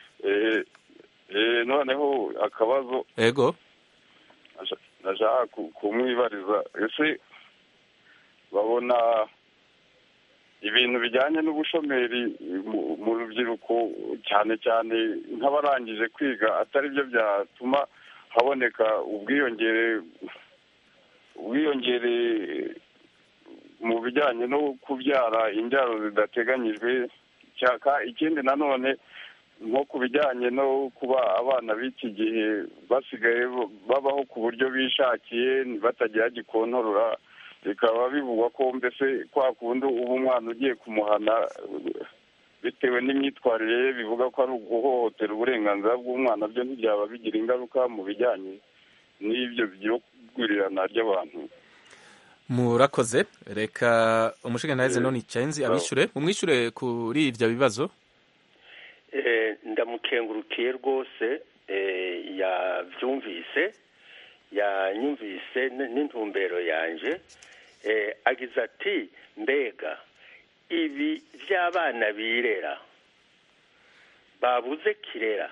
noneho akabazo ego nashaka kumwibariza ese babona ibintu bijyanye n'ubushomeri mu rubyiruko cyane cyane nk'abarangije kwiga atari byo byatuma haboneka ubwiyongere ubwiyongere mu bijyanye no kubyara imbyaro zidateganyijwe ikindi nanone nko ku bijyanye no kuba abana b'iki gihe basigaye babaho ku buryo bishakiye batagira gikontorora bikaba bivugwa ko mbese kwa kundi uba umwana ugiye kumuhana bitewe n'imyitwarire ye bivuga ko ari uguhohotera uburenganzira bw'umwana byo ntibyaba bigira ingaruka mu bijyanye n'ibyo byo kugurirana ry'abantu murakoze reka umushinga none icyenzi abishyure umwishyure kuri ibyo bibazo ndamukengurukiye rwose yabyumvise yanyumvise n'intumbero yanjye agize ati mbega ibi by'abana birera babuze kirera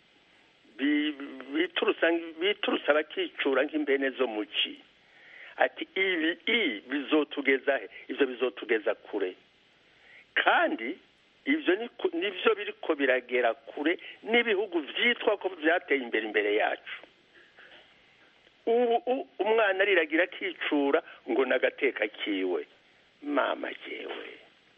biturutse abakicura nk'imbene zo mu ki ati ibi i bizotugeza he ibyo bizotugeza kure kandi ibyo nibyo biri ko biragera kure n'ibihugu byitwa ko byateye imbere imbere yacu ubu umwana ariragira akicura ngo n'agateka kiwe mama yewe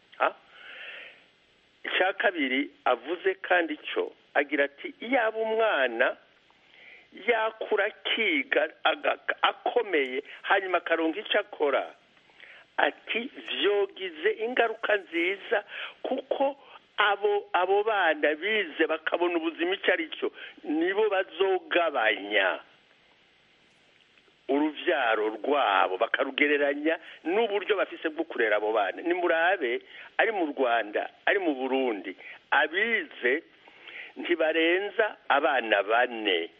icya kabiri avuze kandi cyo agira ati yaba umwana yakura akiga akomeye hanyuma akaronka icyo akora ati byogize ingaruka nziza kuko abo abo bana bize bakabona ubuzima icyo ari cyo nibo bazogabanya urubyaro rwabo bakarugereranya n'uburyo bafise bwo kurera abo bana ni murabe ari mu rwanda ari mu burundi abize ntibarenza abana bane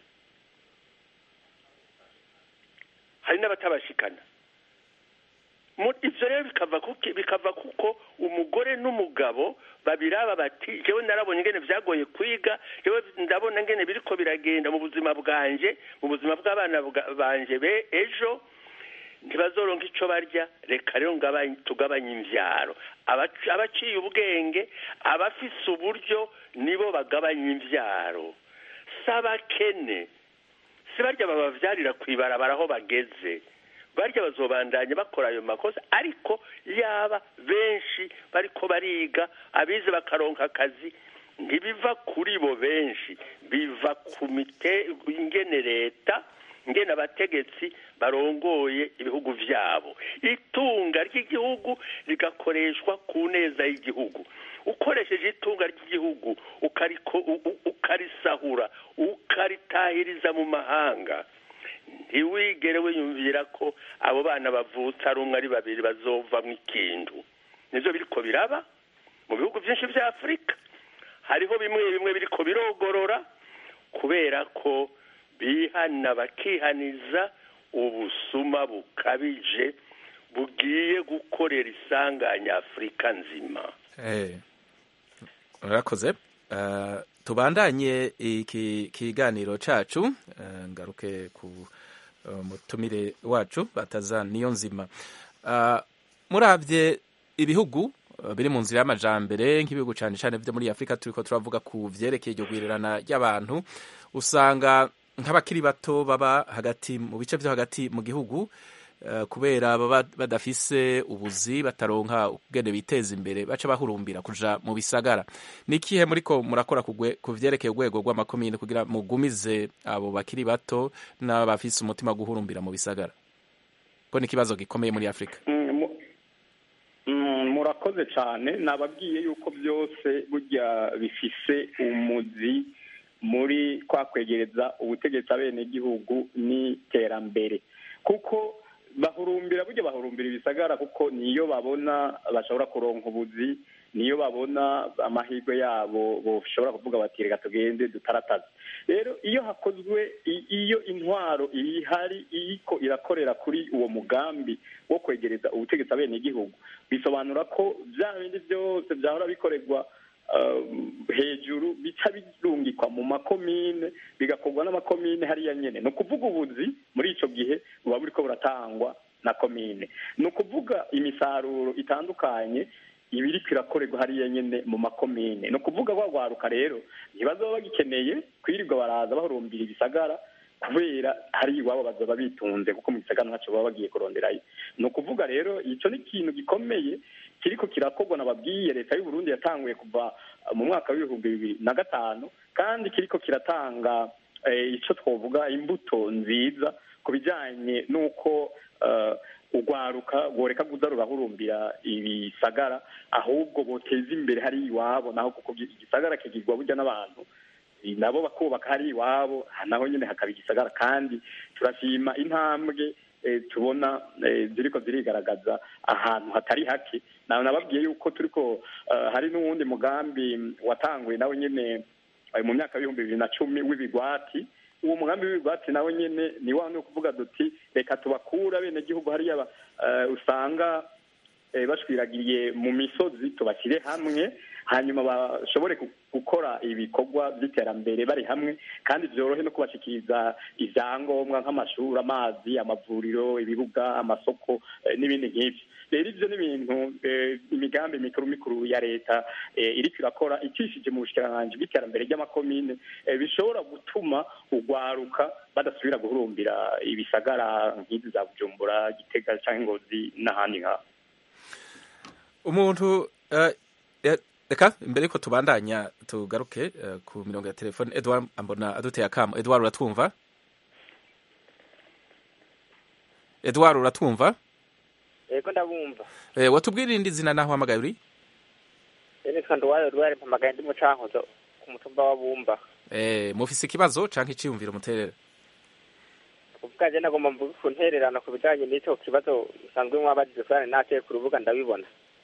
hari n'abatabashikana ibyo rero bikava kuko umugore n'umugabo babiraba bati yewe narabonye ingene byagoye kwiga yewe ndabona ingene biriko biragenda mu buzima bwanje mu buzima bw'abana banje be ejo ntibazoronka icyo barya reka rero tugabanye imbyaro abaciye ubwenge abafise uburyo nibo bagabanya imbyaro si abakene si barya bababyarira ku ibarabara aho bageze barya bazobandanya bakora ayo makosa ariko yaba benshi bariko bariga abize bakaronka akazi ntibiva kuri bo benshi biva ku mite ingene leta ngena abategetsi barongoye ibihugu byabo itunga ry'igihugu rigakoreshwa ku neza y'igihugu ukoresheje itunga ry'igihugu ukarisahura ukaritahiriza mu mahanga ntiwigere wiyumvira ko abo bana bavutse ari umwe ari babiri bazovamo ikintu nibyo biriko biraba mu bihugu byinshi bya afurika hariho bimwe bimwe biriko birogorora kubera ko bihana bakihaniza ubusuma bukabije bugiye gukorera isanganya afurika nzima urakoze tubandanye iki kiganiro cacu ngaruke ku mutumire wacu bataza niyo nzima murabye ibihugu biri mu nzira y'amajambere nk'ibihugu cyane cyane byo muri afurika turiko turavuga ku vyerekeye iryo gwirerana ry'abantu usanga nk'abakiri bato baba hagati mu bice byo hagati mu gihugu kubera baba badafise ubuzi bataronka ubwene biteza imbere baca bahurumbira kuja mu bisagara ni ikihe muriko murakora ku vyerekeye urwego rw'amakomine kugira mugumize abo bakiri bato n'abafise umutima guhurumbira mu bisagara ko ni ikibazo gikomeye muri afurika murakoze cyane nababwiye yuko byose burya bifise umuzi muri kwa kwegereza ubutegetsi abenegihugu n'iterambere kuko bahurumbira burya bahurumbira ibisagara kuko niyo babona bashobora kuronka ubuzi niyo babona amahirwe yabo bashobora kuvuga bati reka tugende dutarataze rero iyo hakozwe iyo intwaro ihari iriko irakorera kuri uwo mugambi wo kwegereza ubutegetsi abenegihugu bisobanura ko bya bindi byose byahora bikorerwa hejuru bica birungikwa mu makomine bigakorwa n'amakomine hariya nyene ni ukuvuga ubuzi muri ico gihe buba buriko buratangwa na komine ni ukuvuga imisaruro itandukanye ibiri irakorerwa hariya nyene mu makomine ni ukuvuga rwaruka rero ntibazoba bagikeneye kwirirwa baraza bahurumbira ibisagara kubera hari iwabo bazoba bitunze kuko mu gisagara ntacyo baba bagiye kuronderayo ni ukuvuga rero icyo ni ikintu gikomeye kiriko kirakorwa nababwiye leta y'u Burundi yatanguye kuva mu mwaka w'ibihumbi bibiri na gatanu kandi kiriko kiratanga icyo twavuga imbuto nziza ku bijyanye n'uko urwaruka rworeka kuza rurahurumbira ibisagara ahubwo boteza imbere hari iwabo naho kuko igisagara kigirwa burya n'abantu nabo bakubaka hari iwabo naho nyine hakaba igisagara kandi turashima intambwe tubona ziriko zirigaragaza ahantu hatari hake nawe nababwiye yuko turiko hari n'uwundi mugambi watanguye nawe nyine mu myaka y'ibihumbi bibiri na cumi w'ibigwati uwo mugambi w'ibigwati nawe nyine ni wa no kuvuga duti reka tubakura abenegihugu hariya usanga bashwiragiye mu misozi tubashyire hamwe hanyuma bashobore gukora ibikorwa by'iterambere bari hamwe kandi byorohe no kubashyikiriza ibyangombwa nk'amashuri amazi amavuriro ibibuga amasoko n'ibindi nk'ibyo rero ibyo ni ibintu imigambi mikuru mikuru ya leta iriko irakora icishije mu bushikiranganji bw'iterambere ry'amakomine bishobora gutuma urwaruka badasubira guhurumbira ibisagara nk'izi za bujumbura gitega cyangwa ingozi n'ahandi nk'aho umuntu reka mbere yuko tubandanya tugaruke ku mirongo ya telefone edward ambona aduteye akamo edward uratwumva edward uratwumva yego ndabumva watubwira irindi zina naho uhamagaye uri nitwa nduwayo rwari mpamagaye ndi mucankuzo ku mutumba wa bumba mufise ikibazo canke iciyumviro muterera kuvuga je nagomba mvuge ku ntererano ku bijanye n'ico kibazo usanzwe mwabajije kurane nateye ku rubuga ndabibona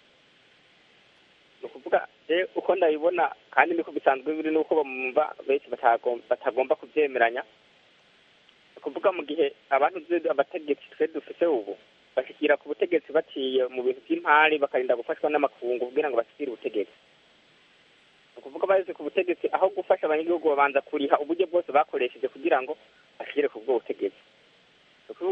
ni ukuvuga je uko ndabibona kandi niko bisanzwe biri n'uko bamumva benshi batagomba kubyemeranya ni ukuvuga mu gihe abantu abategetsi twe dufise ubu bashyikira ku butegetsi baciye mu bintu by'impari bakarinda gufashwa n'amakungu kugira ngo bashyikire ubutegetsi ni ukuvuga bageze ku butegetsi aho gufasha abanyagihugu babanza kuriha uburyo bwose bakoresheje kugira ngo bashyire ku bwo butegetsi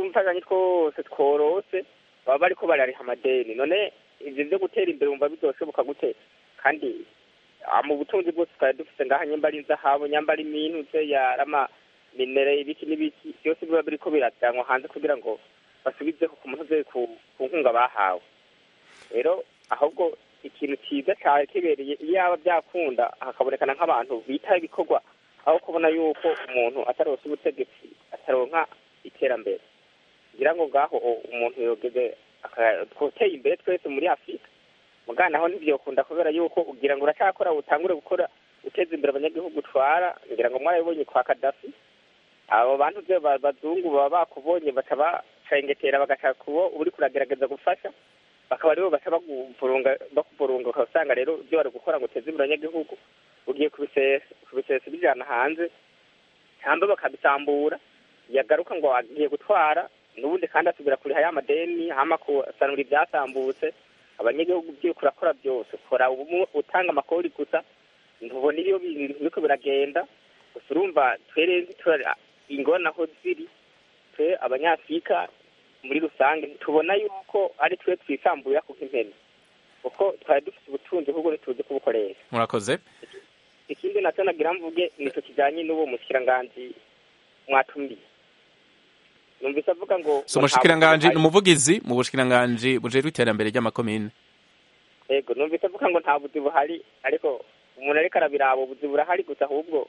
tw'umfashanyo twose tworose baba bariko barariha amadeni none ivyo vyo gutera imbere wumva bizoshoboka gute kandi ah, mu butunzi bwose twari dufite ngaha nyamba ari inzahabu nyamba ari imintuze yarama minere ibiki n'ibiki byose biba biriko birajyanwa hanze kugira ngo basubizeho ku muntu ku ku nkunga bahawe rero ahubwo ikintu cyiza cyane kibereye iyo yaba byakunda hakabonekana nk'abantu bitaho ibikorwa aho kubona yuko umuntu ataronse ubutegetsi ataronka iterambere ngira ngo ngaho o- umuntu yogeze aka- twoteye imbere twese muri afurika mugana naho ntibyokunda kubera yuko ugira ngo uracyakora utangure gukora uteza imbere abanyagihugu utwara ngira ngo mwarabibonye kwa kadafi abo bantu byo ba- bazungu baba bakubonye baca bacengetera bagashaka kubo uri kuragerageza gufasha bakaba aribo baca bakuvurunga bakuvurunga ukasanga rero ibyo bari gukora ngo uteze imbere abanyagihugu ugiye kubisesa kubisesa bijana hanze cyangwa bakabisambura yagaruka ngo agiye gutwara n'ubundi kandi asubira kuriha ya madeni hama kusanura ibyasambutse abanyagihugu byo kurakora byose kora ubu utanga amakori gusa ntubona iyo bintu biriko biragenda gusa urumva twere tura ingona aho ziri twe abanyafurika muri rusange ntitubona yuko ari twe twisambuye kuko impene kuko twari dufite ubutunzi ahubwo ntituzi kubukoresha murakoze ikindi nacyo nagira mvuge nicyo kijyanye n'uwo mushikiranganji mwatumiye numvise avuga ngo so umushikiranganji ni umuvugizi mu bushikiranganji bujejwe iterambere ry'amakomine yego numvise avuga ngo nta buzi buhari ariko umuntu ariko arabiraba ubuzi burahari gusa ahubwo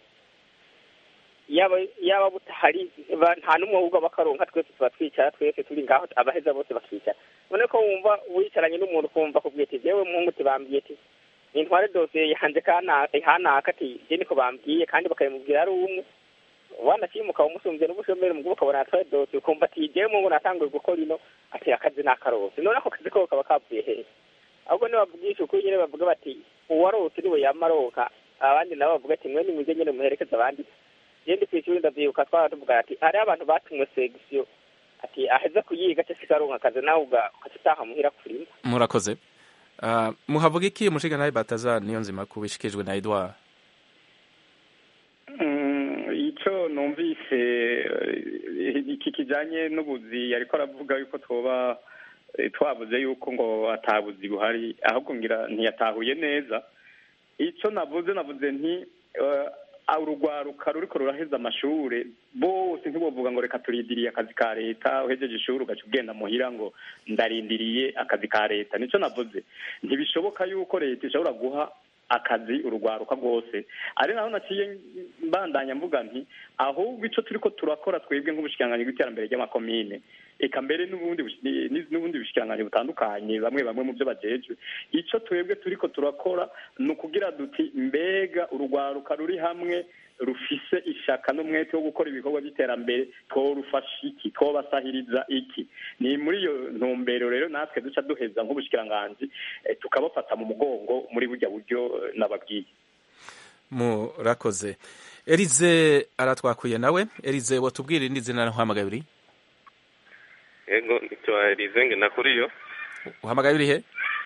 yaba yaba butahari ba- nta n'umwe ahubwo bakaronka twese tuba twicara twese turi ngaho abaheza bose bakicara none ko wumva wicaranye n'umuntu ukumva kubwira ati yewe muhungu tibambwiye ati nintware dosiye yanjye kanaka hanaka ati je niko bambwiye kandi bakabimubwira ari umwe wanakimuka umusumbye n'ubushomeri mugabo ukabona atwaye dosiye ukumva ati jewe mungu natanguye gukora ino ati akazi nakarose none ako kazi ko kaba kavuye hehe ahubwo nibavugisha ukuri nyene bavuga bati uwarose niwe yama aronka abandi nabo bavuga ati mwe nimuze nyene muherekeze abandi je ndi kw'ishuri ndavyibuka twara tuvuga ati hariho abantu batumwe segisiyo ati aheze kuyiga aca asiga aronka akazi nawe uga- ugaca utaha muhira kurima murakoze Ah, muhavuga iki umushikiranganji bataza niyo nzima kubishikijwe na edouard Mm, icyo numvise eh, iki kijanye n'ubuzi yariko aravuga yuko twoba eh, twavuze yuko ngo atabuzi buhari ahubwo ngira ntiyatahuye neza icyo navuze navuze nti eh, urugwaruka ruriko ruraheza amashure bose ntibovuga ngo reka turindiriye akazi ka leta uhejeje ishuri ugaca ugenda muhira ngo ndarindiriye akazi ka leta nicyo navuze ntibishoboka yuko leta ishobora guha akazi urugwaruka rwose ari naho naciye mbandanya mvuga nti ahubwo icyo turiko turakora twebwe nk'ubushikiranganji bw'iterambere ry'amakomine eka mbere n'ubundi bushi- ni- n'ubundi bushikiranganji butandukanye bamwe bamwe mu byo bajejwe icyo twebwe turiko turakora ni ukugira duti mbega urugwaruka ruri hamwe rufise ishaka n'umwete wo gukora ibikorwa by'iterambere tworufasha iki twobasahiriza iki ni muri iyo ntumbero rero natwe duca duheza nk'ubushikiranganji eh, tukabafata mu mugongo muri burya buryo eh, nababwiye murakoze erize aratwakuye nawe erize watubwira irindi zina uhamagaye uri yego nitwa Elizenge nakuriyo uhamagaye uri he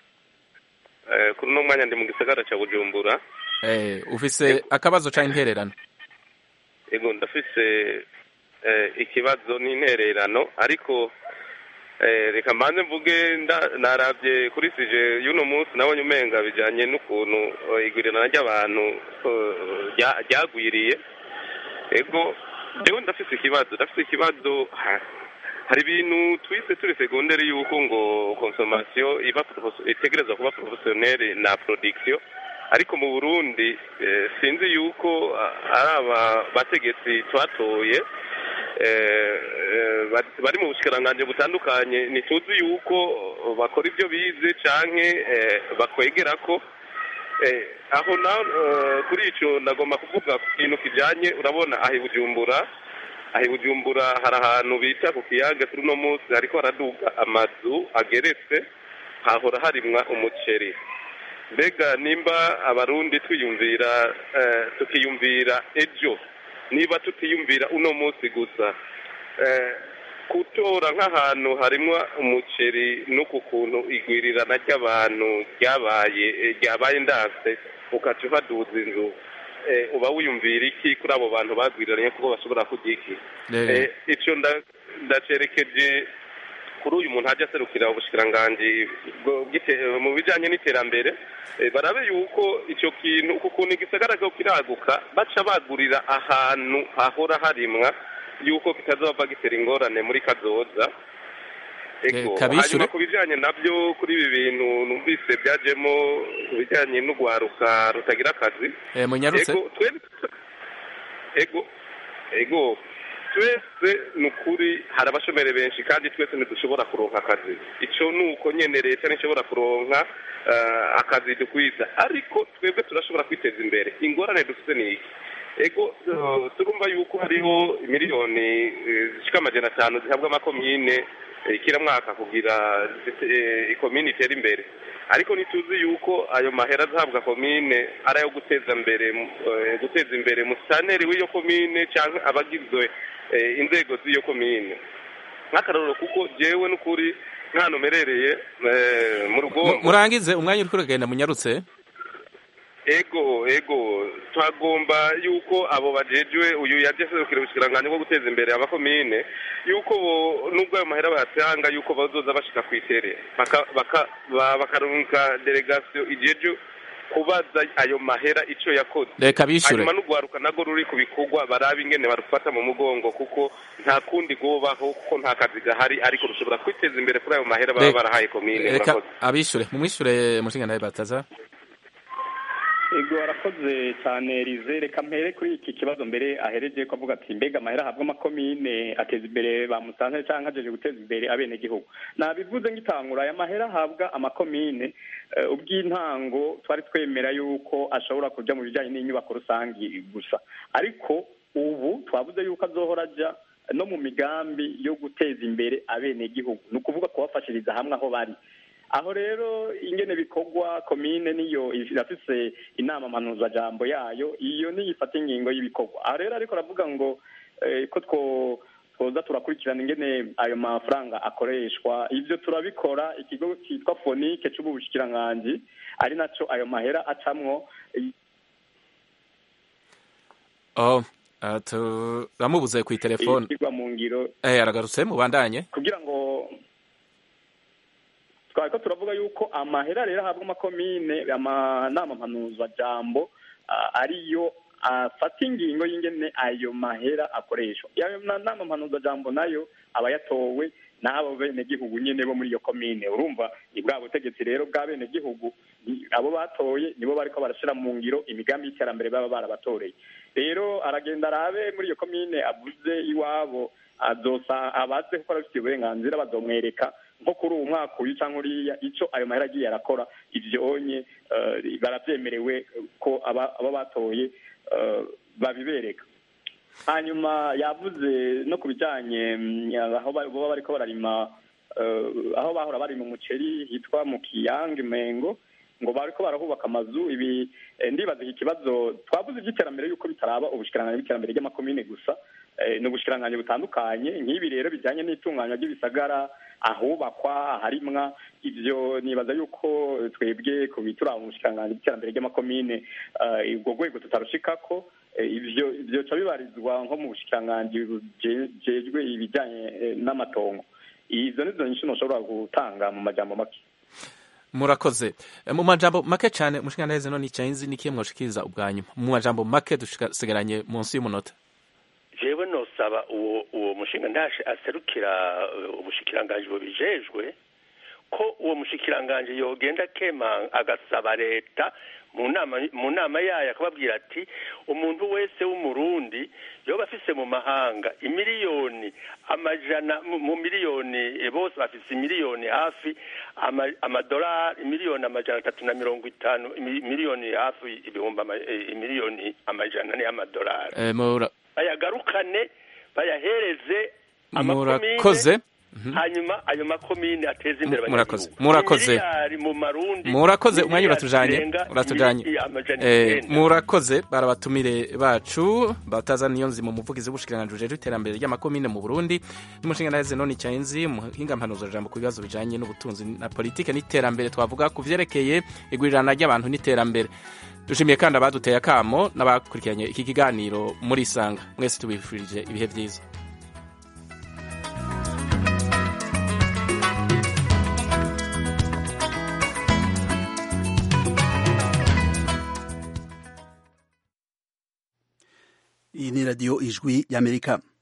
eh, kuri uno mwanya ndi mu gisagara ca Bujumbura eh, ufise akabazo ca intererano yego ndafise eh, ikibazo n'intererano ariko eh, reka mbanze mvuge nda- naravye kuri sije y'uno munsi nabonye umenga bijanye n'ukuntu eh, igwirirana ry'abantu eh, rya- ryagwiriye ego jewe ndafise ikibazo ndafise ikibazo ha- hari ibintu twise turi segonderi yuko ngo consommation iba profes- itegerezwa kuba professionnelle na production ariko mu burundi eh, sinzi yuko ah, ari aba bategetsi twatoye eh, eh, bari- bari mu bushikiranganji butandukanye ntituzi yuko bakora ibyo bize canke eh, bakwegera ko eh, aho na eh, kuri ico nagomba kuvuga ku kintu kijanye urabona aho i bujumbura aho i bujumbura hari ahantu bita ku kiyaga kuri uno munsi hariko haraduga amazu ageretse hahora harimwa umuceri mbega nimba abarundi twiyumvira eh, tukiyumvira ejo niba tutiyumvira uno munsi gusa eh, gutora nk'ahantu harimwo umuceri n'uku kuntu igwirirana ry'abantu ryabaye eh, ryabaye ndanse ukaca uhaduza inzu eh, uba wiyumvira iki kuri abo bantu bagwiriranye kuko bashobora kurya iki Eh. Eh, ico nda- ndacerekeje kuri uyu muntu ajya aserukira ubushikiranganji bwo- bw'ite- mu bijyanye n'iterambere eh, barabe yuko icyo kintu uku kuntu igisagara ko kiraguka baca bagurira ahantu hahora harimwa yuko kitazova gitera ingorane muri kazoza Ego, kabishure. hanyuma ku bijyanye nabyo kuri ibi bintu numvise byajemo ibijyanye n'urwaruka rutagira akazi Eh, munyarutse Ego, twebwe ego ego twese ni ukuri hari abashomeri benshi kandi twese ntidushobora kuronka akazi icyo ni uko nyene leta ntishobora kuronka eh, akazi dukwiza ariko twebwe turashobora kwiteza imbere ingorane dufite ni iki ego eh, turumva yuko hariho miliyoni eh, zishika amajana atanu zihabwa amakomine eh, kila mwaka kugira eh, ikomine itere imbere ariko ntituzi yuko ayo mahera azahabwa komine ari ayo guteza imbere eh, guteza imbere musitaneri w'iyo komine cyangwa abagizwe eh, inzego z'iyo komine nk'akarorero kuko jewe n'ukuri nk'ahantu mperereye eh, mu rugo Mu- murangize umwanya uri kuragenda munyarutse ego ego twagomba yuko abo bajejwe uyu yaje aserukira ubushikiranganji bwo guteza imbere abakomine yuko bo nubwo ayo mahera bayatanga yuko bazoza bashika ku itere baka- baka- ba- bakarungika delegasiyo ijeje kubaza ayo mahera ico yakoze Reka bishure. hanyuma n'urwaruka narwo ruri ku bikorwa barabe ingene barufata mu mugongo kuko nta kundi rwobaho kuko nta kazi gahari ariko rushobora kwiteza imbere kuri ayo mahera baba Reka- barahaye komine reka murakoze abishure mumwishure mushinga nawe bataza ego arakoze cyane rize reka mpere kuri iki kibazo mbere ahereje ko avuga ati mbega amahera ahabwa amakomine ateza imbere ba musanze cyangwa ajeje guteza imbere abenegihugu nabivuze ngitangura aya mahera ahabwa amakomine eh, ubw'intango twari twemera yuko ashobora kuja mu bijyanye n'inyubako rusangi gusa ariko ubu twavuze yuko azohora aja no mu migambi yo guteza imbere abenegihugu ni ukuvuga kubafashiriza hamwe aho bari aho rero ingene bikorwa komine niyo irafise inama mpanuzajambo yayo iyo niyo ifata ingingo y'ibikorwa aho rero ariko aravuga ngo eh, ko two twoza turakurikirana ingene ayo mafaranga akoreshwa ivyo turabikora ikigo cyitwa fonike c'ubu bushikiranganji ari naco ayo mahera acamwo oh uh, turamubuze ku telefone ishyirwa mu ngiro eh aragarutse mubandanye kugira ngo twari ko turavuga yuko amahera rero ahabwa amakomine amanama mpanuzajambo ah, ariyo afata ingingo y'ingene ayo mahera akoreshwa ayo na- nama mpanuzajambo nayo aba yatowe n'abo benegihugu nyene bo muri iyo komine urumva ni bwa butegetsi rero bwa benegihugu ni- abo batoye nibo bariko barashira mu ngiro imigambi y'iterambere baba barabatoreye rero aragenda arabe muri iyo komine avuze iwabo azosa abaze ko arafite uburenganzira bazomwereka nko kuri uwo mwaka uyu cyangwa uriya icyo ayo mahera agiye arakora ivyonye eh, baravyemerewe ko aba aba batoye eh, babibereka hanyuma yavuze no ku bijyanye mm, aho ba- baba bariko bararima eh, aho bahora barima umuceri hitwa mu kiyange mengo ngo bariko barahubaka amazu ibi eh, ndibaza iki kibazo twavuze iby'iterambere yuko bitaraba ubushikiranganji bw'iterambere ry'amakomine gusa eh, ni ubushikiranganji butandukanye nk'ibi rero bijyanye n'itunganywa ry'ibisagara ahubakwa aharimwa ivyo nibaza yuko twebwe ku bituraba mu bushikiranganji bw'iterambere ry'amakomine eh, ubwo rwego tutarushikako Eh, ivyo vyoca bibarizwa nko mu bushikiranganji bujejwe ibijyanye eh, n'amatongo izo nizo nyinshi ntushobora gutanga mu majambo make murakoze Eh, mu majambo make cyane mushinga naheze none icyanzi nikiye mwoshikiriza ubwa nyuma mu majambo make dusigaranye munsi y'umunota jewe nosaba uwo uwo mushinga ntashe aserukira uh, ubushikiranganji bubijejwe ko uwo mushikiranganji yogenda kema agasaba leta mu nama mu nama yayo akababwira ati umuntu wese w'umurundi yoba afise mu mahanga imiliyoni amajana mu- mu miliyoni eh, bose bafise imiliyoni hafi ama- amadolari imiliyoni amajana atatu na mirongo itanu imi- miliyoni hafi ibihumbi ama- eh, imiliyoni amajana ane y'amadolari Eh, mura- bayagarukane bayahereze murakoze hanyuma ayo makomine ateze imbere murakoze abanyagihugu murakoze Imiliyari mu marundi murakoze umwanya miliyari uratujanye zirenga uratujanye imiliyari amajana Eh, icenda. murakoze barabatumire bacu bataza niyo nzima umuvugizi w'ubushikiranganji bujejwe iterambere ry'amakomine mu Burundi n'umushinga naheze none icyanzi umuhinga mpanuzo jambo ku bibazo bijanye n'ubutunzi na politike n'iterambere twavuga ku vyerekeye igurirana ry'abantu n'iterambere dushimiye kandi abaduteye akamo n'abakurikiranye iki kiganiro muri isanga mwese tubifurije ibihe vyiza iyi ni radiyo ijwi y'amerika